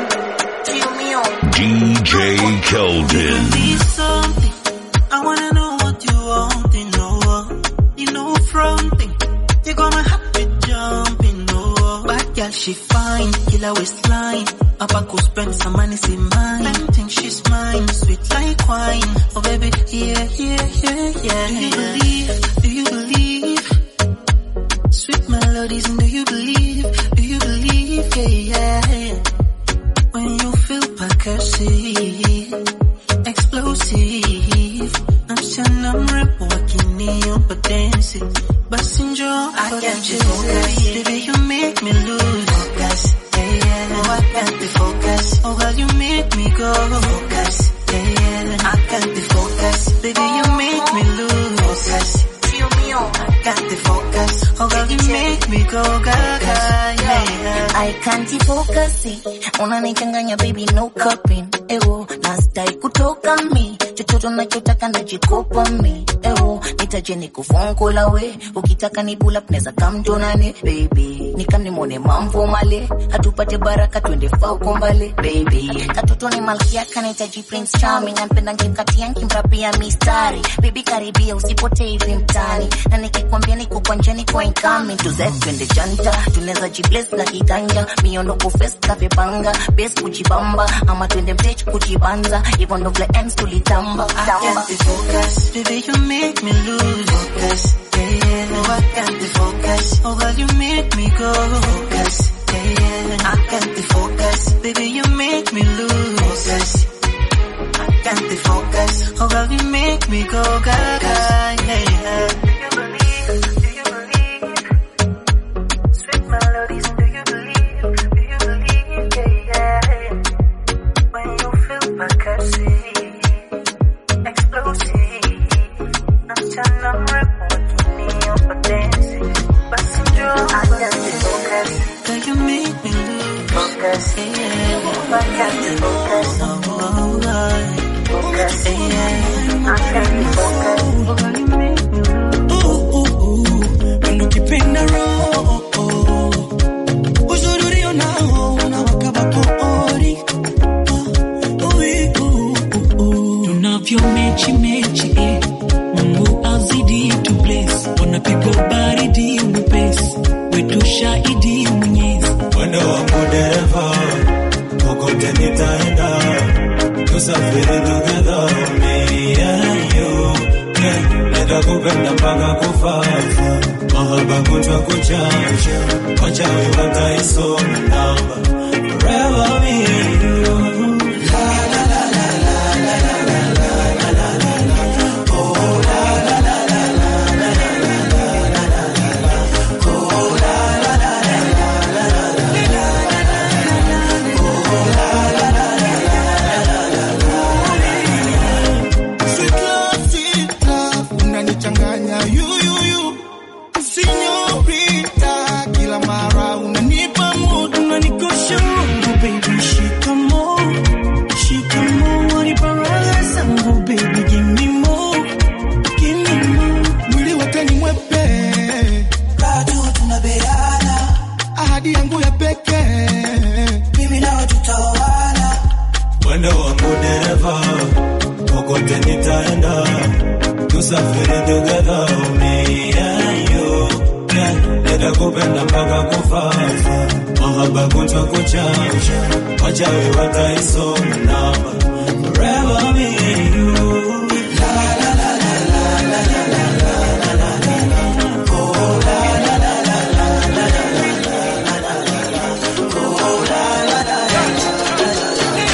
DJ Keldon. Be something. I wanna know what you want to know. You know fronting. You got my heart with jumping. No, bad girl she fine. Killer waistline. Up I could spend some money, see mine. I think she's mine. Sweet like wine. Oh baby, yeah, yeah, yeah, yeah. Do you believe? Do you believe? Sweet melodies, and do you believe? Do you believe? Yeah, yeah. When you feel percussive, explosive. Msichana mrembo wakiniomba dance, basi njoo I can't you focus, baby you make me lose focus. Yeah, yeah. Oh, I can't be focused. Oh, girl, you make me go focus. Yeah, yeah. I can't be focused, baby you make me lose focus. I can't be focused. Oh, girl, you make me go gaga. Yeah, yeah. I can't focus unanichanganya baby no coping ewo nastai kutoka mi chochote nachotaka najikopa mi ewo nitaje nikufungula we ukitaka ni pull up neza kamtonane baby nikamnimone mamvo male hatupate baraka twende fauko mbale baby katoto ni malkia kanahitaji prince charming nampenda ngekati yanki mrapia mistari baby karibia usipotee hivi mtani na nikikwambia niko kwa njia niko incoming tuzepende janta tunaweza jibles na kiganja miondoko fest kapepanga bes kujibamba ama twende mtech kujibanza hivyo ndo vile ends tulitamba tamba. focus, baby, you make me lose focus. Yeah, yeah, no, I can't focus. Oh, girl, you make me go focus. Yeah, yeah, I can't focus. Baby, you make me lose focus. I can't focus. Oh, girl, you make me go gaga. Yeah, yeah. Sweet melodies, do you believe? Do you believe? Yeah, yeah. When you feel my curses, explosive. Mchana mrefu wakini hapa dancing. Basi njoo basi focus. Girl, you make me lose focus. Yeah, I can't focus. oh, oh, oh. Focus. Yeah, I can't focus. ukipenda roho uzuri unao unawaka vapori tunavyo mechi mechi eh. mungu azidi tu bless wanapigwa baridi mwepesi wetu shahidi mwenyezi Mwendo wangu dereva, kokote nitaenda, tusafiri together, me and you. Yeah, nitakupenda mpaka kufa, mahaba kutwa kuchanja, wachawi wataisoma namba, forever me and you. La la la la la la la la la la la la. Oh, la la la la la la la la la la la la. Oh, la la la la la la la la. Sweet love, sweet love, unanichanganya yuyuyu sinyorita kila mara unanipa mood unanikosha roho baby shikamo shikamo waniparaga zangu baby give me more give me more mwili wote ni mwepe bado tunabeana ahadi yangu ya pekee mimi nawe tutaoana Mwendo wangu dereva, kokote nitaenda, tusafiri together, me and you. Yeah, nitakupenda mpaka kufa, mahaba kutwa kuchanja, wachawi wataisoma namba, forever me and you. La la la la la la la la la la la la. Oh, la la la la la la la la la la la. Oh, la la la la la.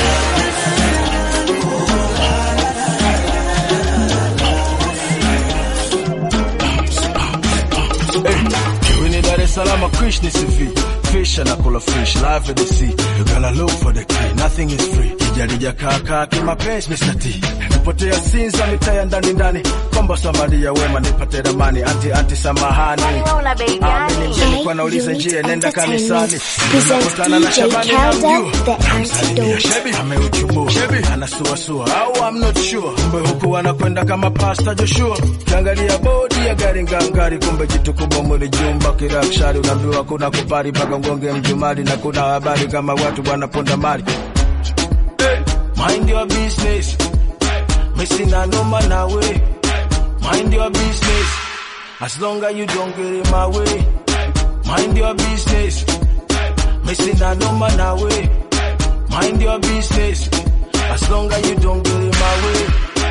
Hey, ni Dar es Salaam, Krish ni CV. Fish anakula fish, live at the sea. You gotta look for the key, nothing is free. Kijarija kaka kimapenzi Mr. T. Nipotea Sinza mitaa ya ndani ndani. Komba Samaria wema nipate ramani. Anti anti samahani. Amini mjini kwa nauliza njia nenda kanisani. Unakutana na Shabani na mjua. Salimia Shebi ameuchubua. Shebi anasuasua au I'm not sure. Kumbe huku anakwenda kama Pastor Joshua. Kiangalia bodi ya gari ngangari, kumbe jitu kubwa mwili jumba kirakshari. Unaambiwa kuna kupari mpaka ngonge mjumali, na kuna habari kama watu wanaponda mali. Hey, mind your business. Missing a no man away. Mind your business. As long as you don't get in my way. Mind your business. Missing a no man away. Mind your business. As long as you don't get in my way.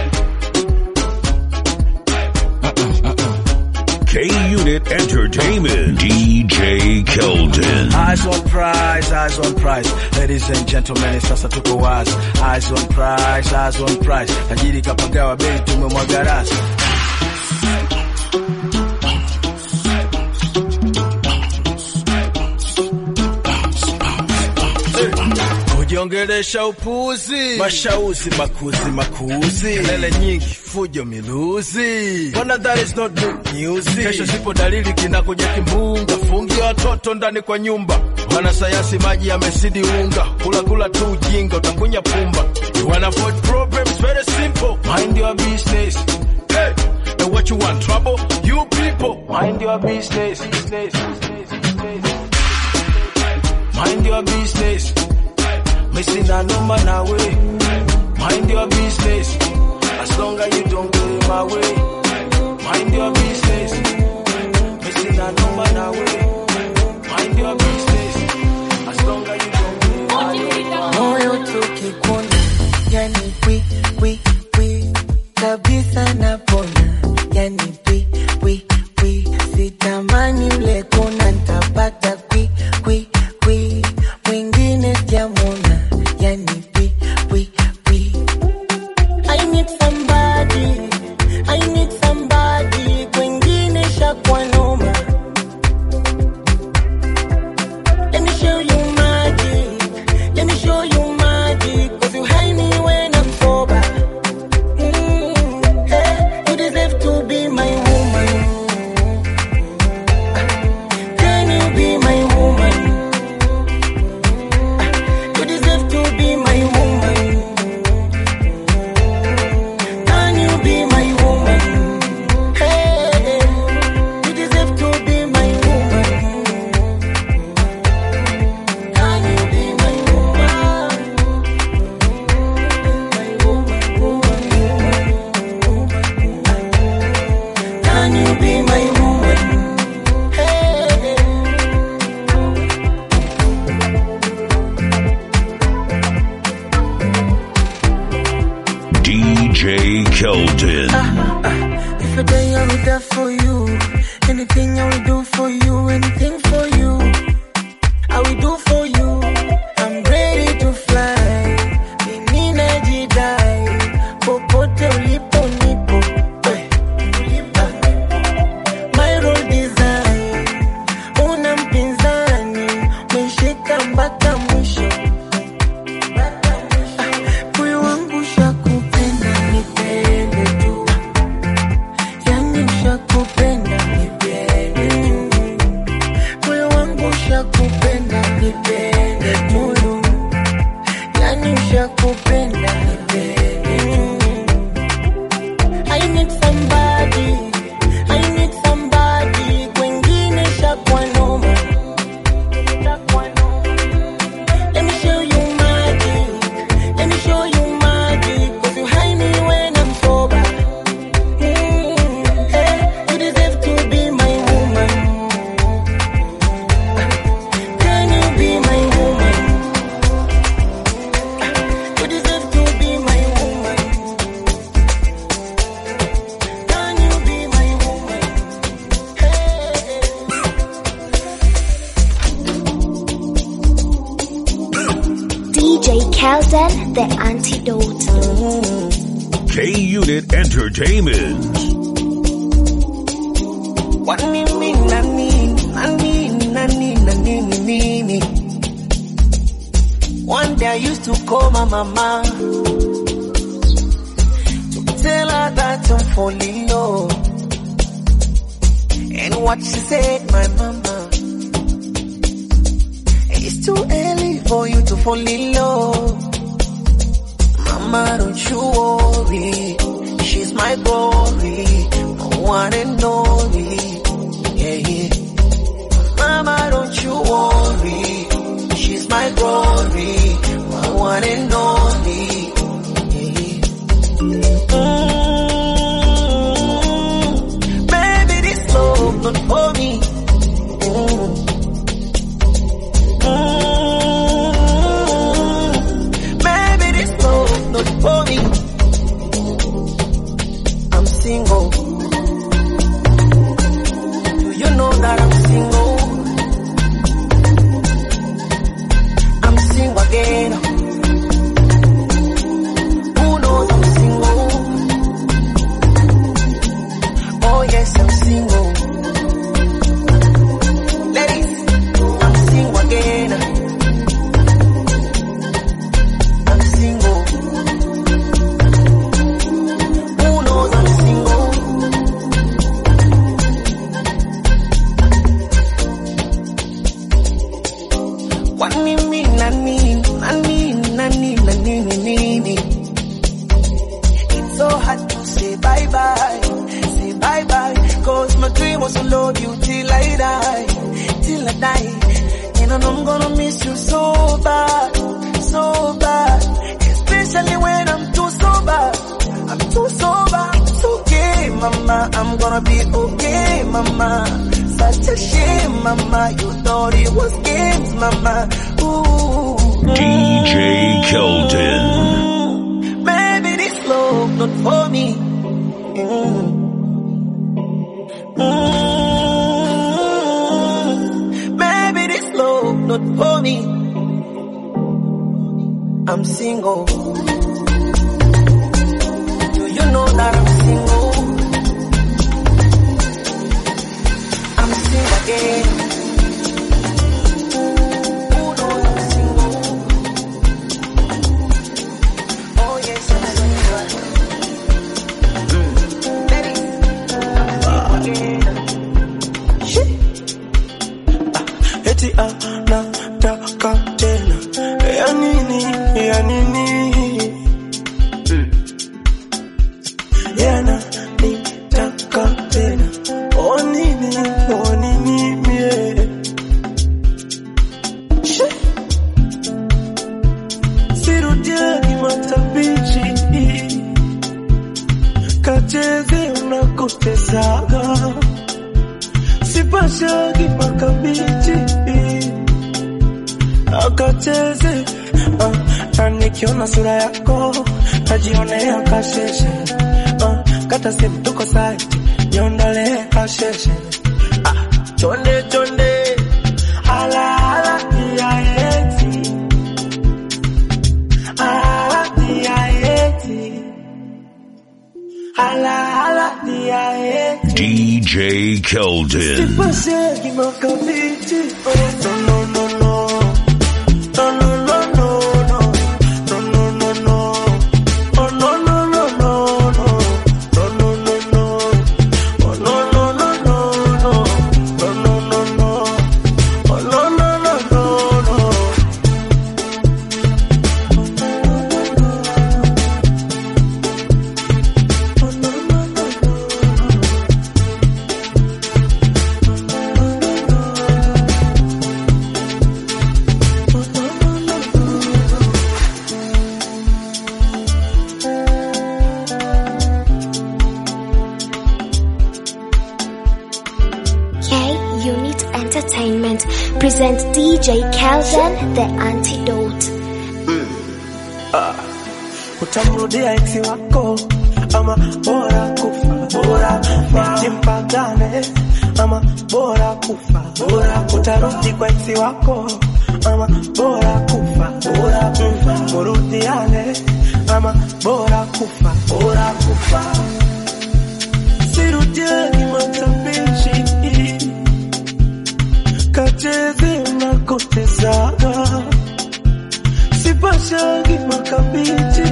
K Unit Entertainment. DJ Keldon. Eyes on prize, eyes on prize. Ladies and gentlemen, sasa tuko wazi. Eyes on prize, eyes on prize. Tajiri kapagawa bei tumemwaga rasi. Kujiongelesha upuzi, mashauzi makuzi makuzi, kelele nyingi, fujo miluzi. Bona that is not good news. Kesho sipo dalili kinakuja kimbunga, fungia watoto ndani kwa nyumba. wanasayansi maji yamesidi unga kula kula tu ujinga utakunya pumba you wanna avoid problems very simple mind your business hey and what you want trouble you people mind your business business, business, business. mind your business missing a number now way mind your business as long as you don't get in my way mind your business missing a number now way mind your business as long as you don't get in my way moyo tukikuna yani pwi pwi pwi kabisa napona yani pwi pwi pwi sitamani ule kuna ntapata kwi kwi kwi mwingine jamona yani pwi pwi pwi I need somebody I need somebody kwingine shakwa noma Let me show you magic let me show you magic, cause you hide me when I'm sober. Mm, hey, you deserve to be my woman. Can you be my woman? You deserve to be my woman. Can you be my woman? Hey, you deserve to be my woman. Can you be my woman? Can you be my woman? Hey. DJ Keldon. If a day I will die for you, anything I will do for you, anything for you, I will do for you. I'm ready to fly, mimi najidai, popote ulipo nipo. Eh, ulipo. My role design, una mpinzani, umeshika mpaka mwisho. Moyo wangu shakupenda, nipende tu. Yani shakupenda, nipende tu. Moyo wangu shakupenda, nipende tu. Yani shakupenda, nipende tu. I need somebody, I need somebody, kwengine shakwa noma. Let me show you magic. Let me show you magic, cause you hide me when I'm sober. Mm, hey, you deserve to be my woman. Can you be my woman? You deserve to be my woman. Can you be my woman? DJ Kelden, the antidote. K Unit Entertainment. Wanini nani nani nani nani nini One day I used to call my mama to tell her that I'm falling low. And what she said, my mama, it's too early for you to fall in love. Mama, don't you worry, she's my glory, my one and only. Yeah, yeah. Mama, don't you worry. She's my glory, my one and only. Mm, baby, this love not for me. Mm. Mm, baby, this love not for me. I'm single. love you till I die, till I die. And I know I'm gonna miss you so bad, so bad. Especially when I'm too sober. I'm too sober. It's okay, mama. I'm gonna be okay, mama. Such a shame, mama. You thought it was games, mama. Ooh. DJ Keldon. Maybe this love not for me. Mm. Mm. Maybe this love not for me. I'm single. Do you know that I'm single? I'm single again. Who knows I'm single? Oh yes, I'm single. eti anataka tena ya nini ya nini yana nitaka tena o nini o nini mie Shi. sirudiani matabichi kacheze unakotezaga sipashagi makabichi akacheze uh, na nikiona sura yako najionea kasheshe uh, kata simu tuko site niondolee kasheshe ah, chonde chonde ala ala ya eti ala ya eti ala ala ya eti DJ Keldon. Sipashagi makabichi oh, no no no no no no no no no no no no no oh no no no no no no no no no oh no no no no no no no no no oh no no no no no K Unit Entertainment presents DJ Keldon the Antidote. Ah, utamrudia eksi wako ama bora kufa bora kufa jimpagane ama bora kufa bora utarudi kwa eksi wako ama bora kufa bora kufa murudiane ama bora kufa bora kufa sirudiani matabishi kacheze unakotezaga sipashagi makabichi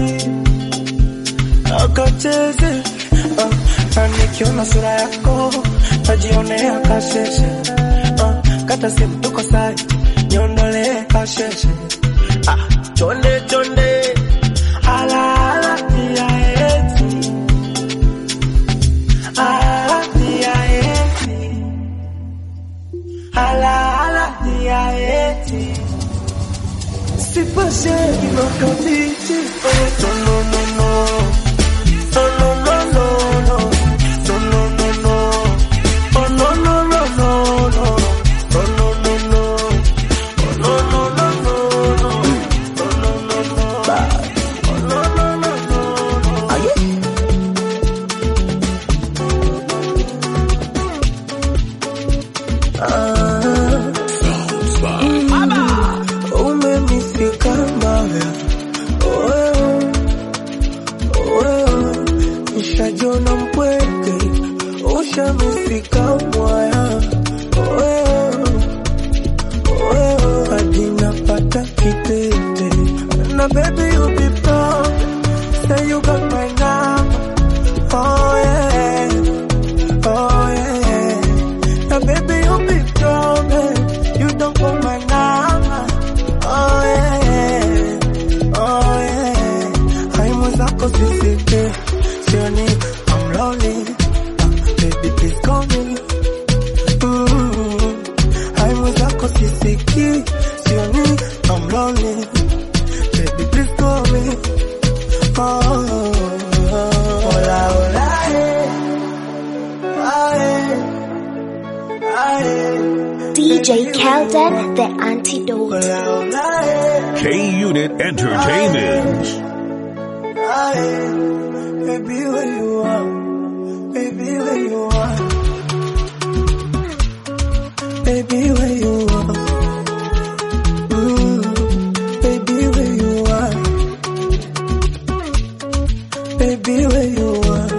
akacheze uh, na nikiona sura yako najionea kasheshe uh, kata simu tuko site niondolee kasheshe ah, chonde chonde ala ala ya eti ala ya eti ala ala ya eti Sipashagi makabichi oh, no no no no no no no no no no no no no oh no no no no no oh no no no oh no no no no no oh no no no oh no no no no no Ah, umemifika mbaya, oh, DJ Kelden, the antidote. K Unit Entertainment. Baby, where you are? Baby, where you are? Baby, where you are? Mm, baby, where you are? Baby, where you are?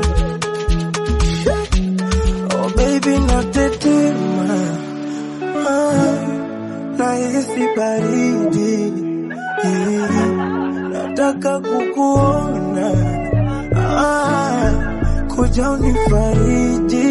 Oh, baby, not the tema. Ah, nahisi baridi. Nataka kukuona. Ah, kuja unifariji.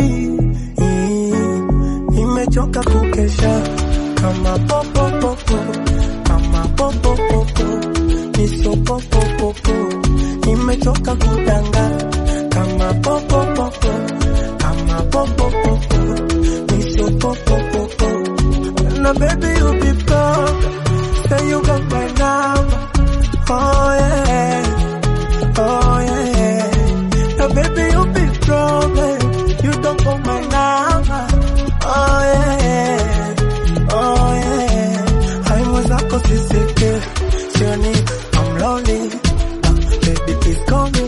Nimechoka kukesha kama popo popo, kama popo popo, niso popo popo. Nimechoka kudanga kama popo popo, kama popo popo, niso popo popo. Now baby you be proud, say you got my number. Oh yeah, oh yeah. Now baby you be proud, eh, you don't got my number. Oh yeah, oh yeah. Hai mwenzako sisike, sioni I'm lonely. Uh, baby please call me.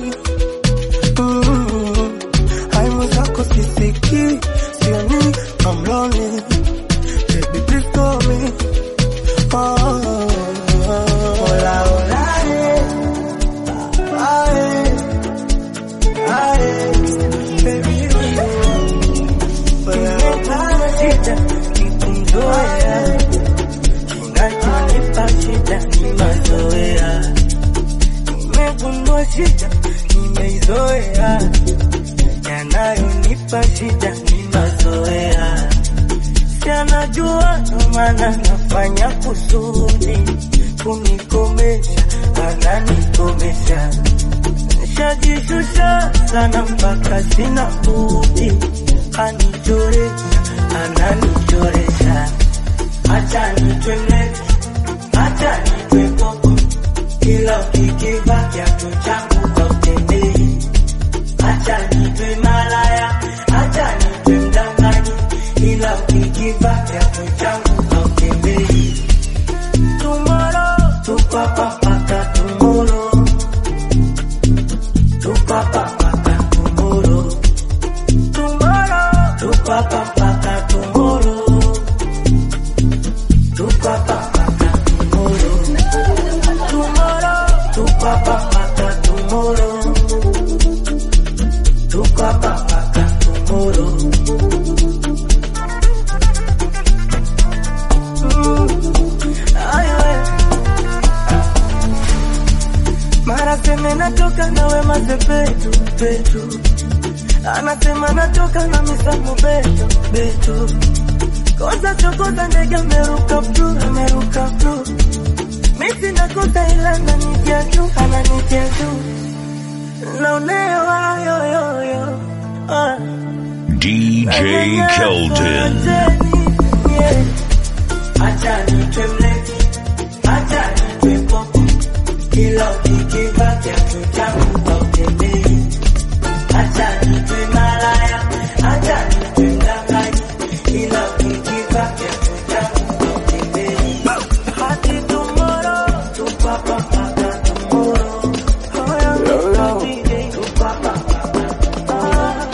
Mm, hai mwenzako sisiki, sioni I'm lonely. Baby please call me. Oh, hola, hola, eh. Ah, eh. Ah, eh. Baby, Nimepata shida nikumzoea, kinachonipa shida ni mazoea. Nimegundua shida nimeizoea, yanayonipa shida ni mazoea. Si anajua ndo maana nafanya kusudi kunikomesha, ananikomesha. Nishajishusha sana mpaka sina budi, anichoresha, ananichoresha. Acha nitwe mlevi, acha nitwe popo, kila ukikiva kiatu changu kautembei. Acha nitwe malaya, acha nitwe mdanganyi, ila ukikiva kiatu changu kautembei. Tomorrow, tupapa mpaka tomorrow. Tupapa mpaka tomorrow. Tomorrow, tupapa mpaka tomorrow. Tupapa mpaka tomorrow. Tomorrow, tupapa mpaka tomorrow. Tupapa mpaka tomorrow. Mm, ayo, eh. Mara seme natoka na wema sepetu petu, anasema natoka na misamu beto beto, kosa chokoza ndege ameruka pru ameruka pru, misi nakosa ila nanitia tu ananitia tu, naonewa yoyoyo ah. DJ Keldon. Acha nitwe mlevi, acha nitwe popo, kila ukikiva kiatu changu kautembei. Acha nitwe malaya, acha nitwe mdanganyi, kila ukikiva kiatu changu kautembei. Hadi tomorrow, tupapa mpaka tomorrow. Oh, yeah, Mr. DJ, tupapa mpaka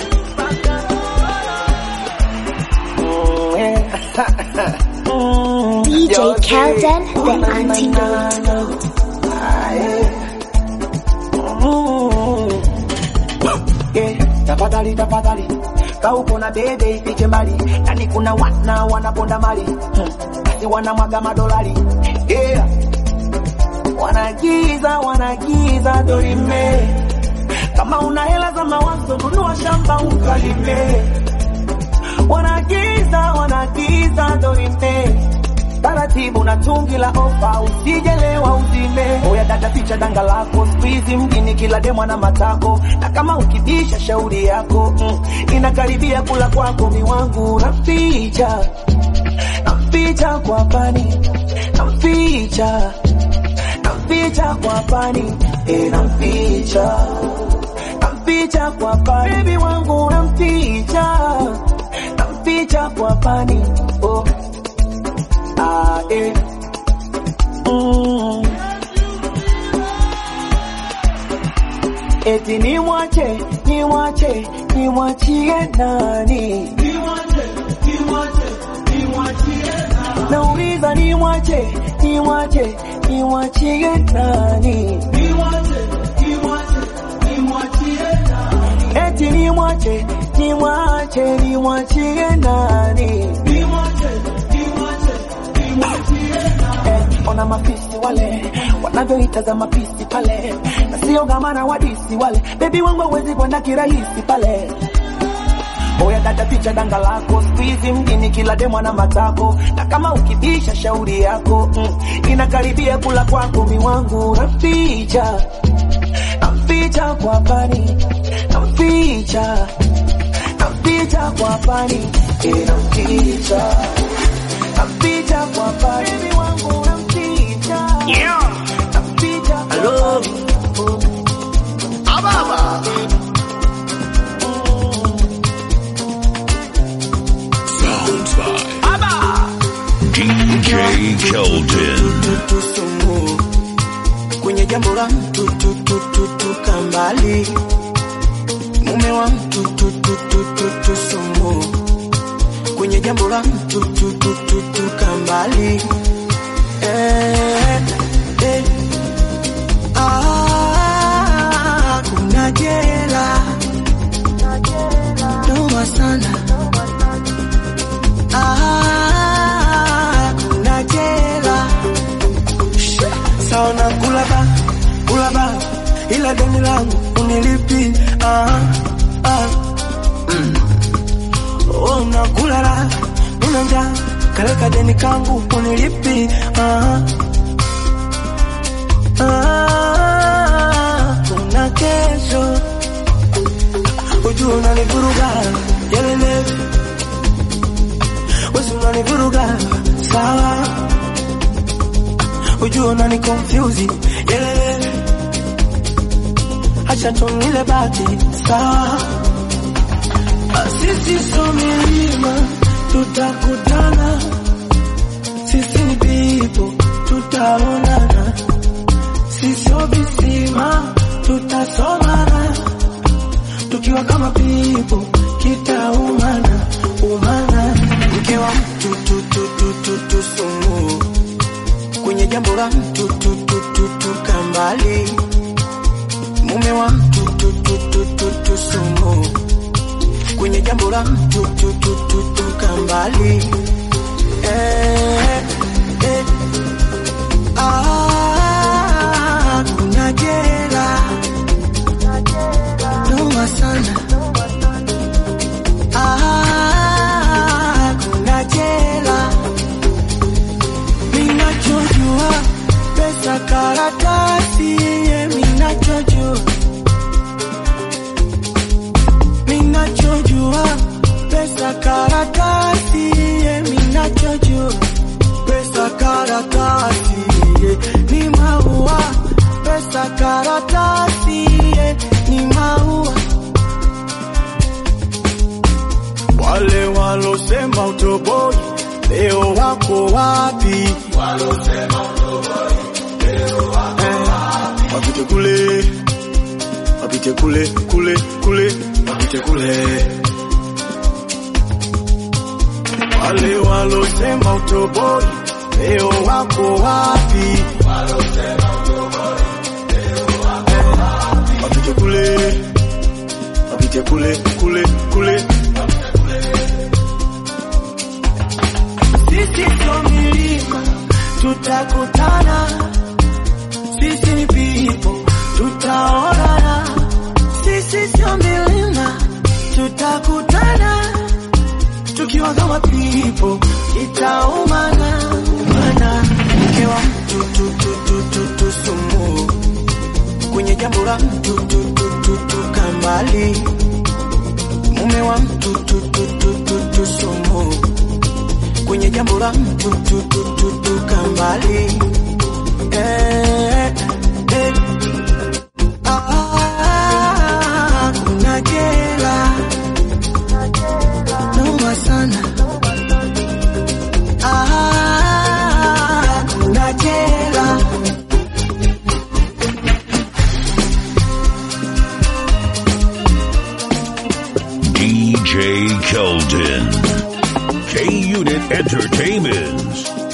DJ Kelden, the antidote. Yeah, tafadhali tafadhali kauko na bebe ifike mbali yani kuna wana wanaponda mali hmm. basi wanamwaga madolari yeah. wanagiza wanagiza dorime kama una hela za mawazo nunua shamba ukalime wanagiza wanagiza dorime taratibu na tungi la ofa usijelewa uzime oya dada ficha danga lako squeeze mjini kila demwa na matako na kama ukibisha shauri yako mm, inakaribia kula kwako miwangu naficha naficha kwa pani naficha naficha kwa pani e naficha naficha kwa pani baby wangu namficha namficha kwa pani oh. ah, eh. mm. eti nimwache nimwache nimwachie nani nauliza nimwache nimwache nimwachie nani eti nimwache nimwache nimwachie nani Eh, ona mafisi wale wanavyoitaza mapisi pale na sio gamana wadisi wale bebi wangu hawezi kwenda kirahisi pale Oya dada picha danga lako squeeze mjini kila demo na matako na kama ukibisha shauri yako mm, inakaribia kula kwako miwangu naficha naficha kwa pani naficha naficha kwa pani eh, naficha naficha kwa pani miwangu naficha naficha Hello. Ababa. Sounds by DJ Keldon. tusumu kwenye jambo la mtu tu tu tu tu kambali mume wa mtu tu tu tu tu tusumu kwenye jambo la mtu tu tu tu tu kambali eh, eh. Ah, kuna jela noma sana Ah, kuna jela sawa na kula ba kula ba ila deni langu unilipi ah, ah. Mm. Oh, nakula la nina njaa kaleka deni kangu unilipi ah, ah. Una kesho ujua unanivuruga yelele wesi unanivuruga sawa ujua unani confuse yelele acha tunile bati sawa Ah, sisi so milima tutakutana sisi ni pipo tutaonana sisio visima tutasomana tukiwa kama pipo kitaumana umana mke wa mtu tu tu tu tu tu sumu kwenye jambo la mtu tu tu tu tu kambali mume wa mtu tu tu tu tu tu sumu kwenye jambo la mtu tu tu tu tu kambali eh, eh. Ah, kuna jela noma sana Ah, kuna jela minachojua pesa karatasi ye minachojua minachojua pesa karatasi ye minachojua pesa karatasi ye ni maua pesa karatasi ye ni maua wale walosema utoboi leo wako wapi Eh, wapite kule wapite kule kule kule wapite kule wale walosema utoboi leo wako wapi Eh, wapite kule wapite kule kule kule sisi sio milima tutakutana sisi ni pipo tutaonana sisi sio milima tutakutana tukiwa kama pipo itaumana mana mke wa mtu tu tu tu tu tu sumu kwenye jambo la mtu tu tu tu tu kambali mume wa mtu tu tu tu tu tu sumu kwenye jambo la mtu tu tu tu tu kambali eh, eh. Ah, kuna jela noma sana Unit Entertainment.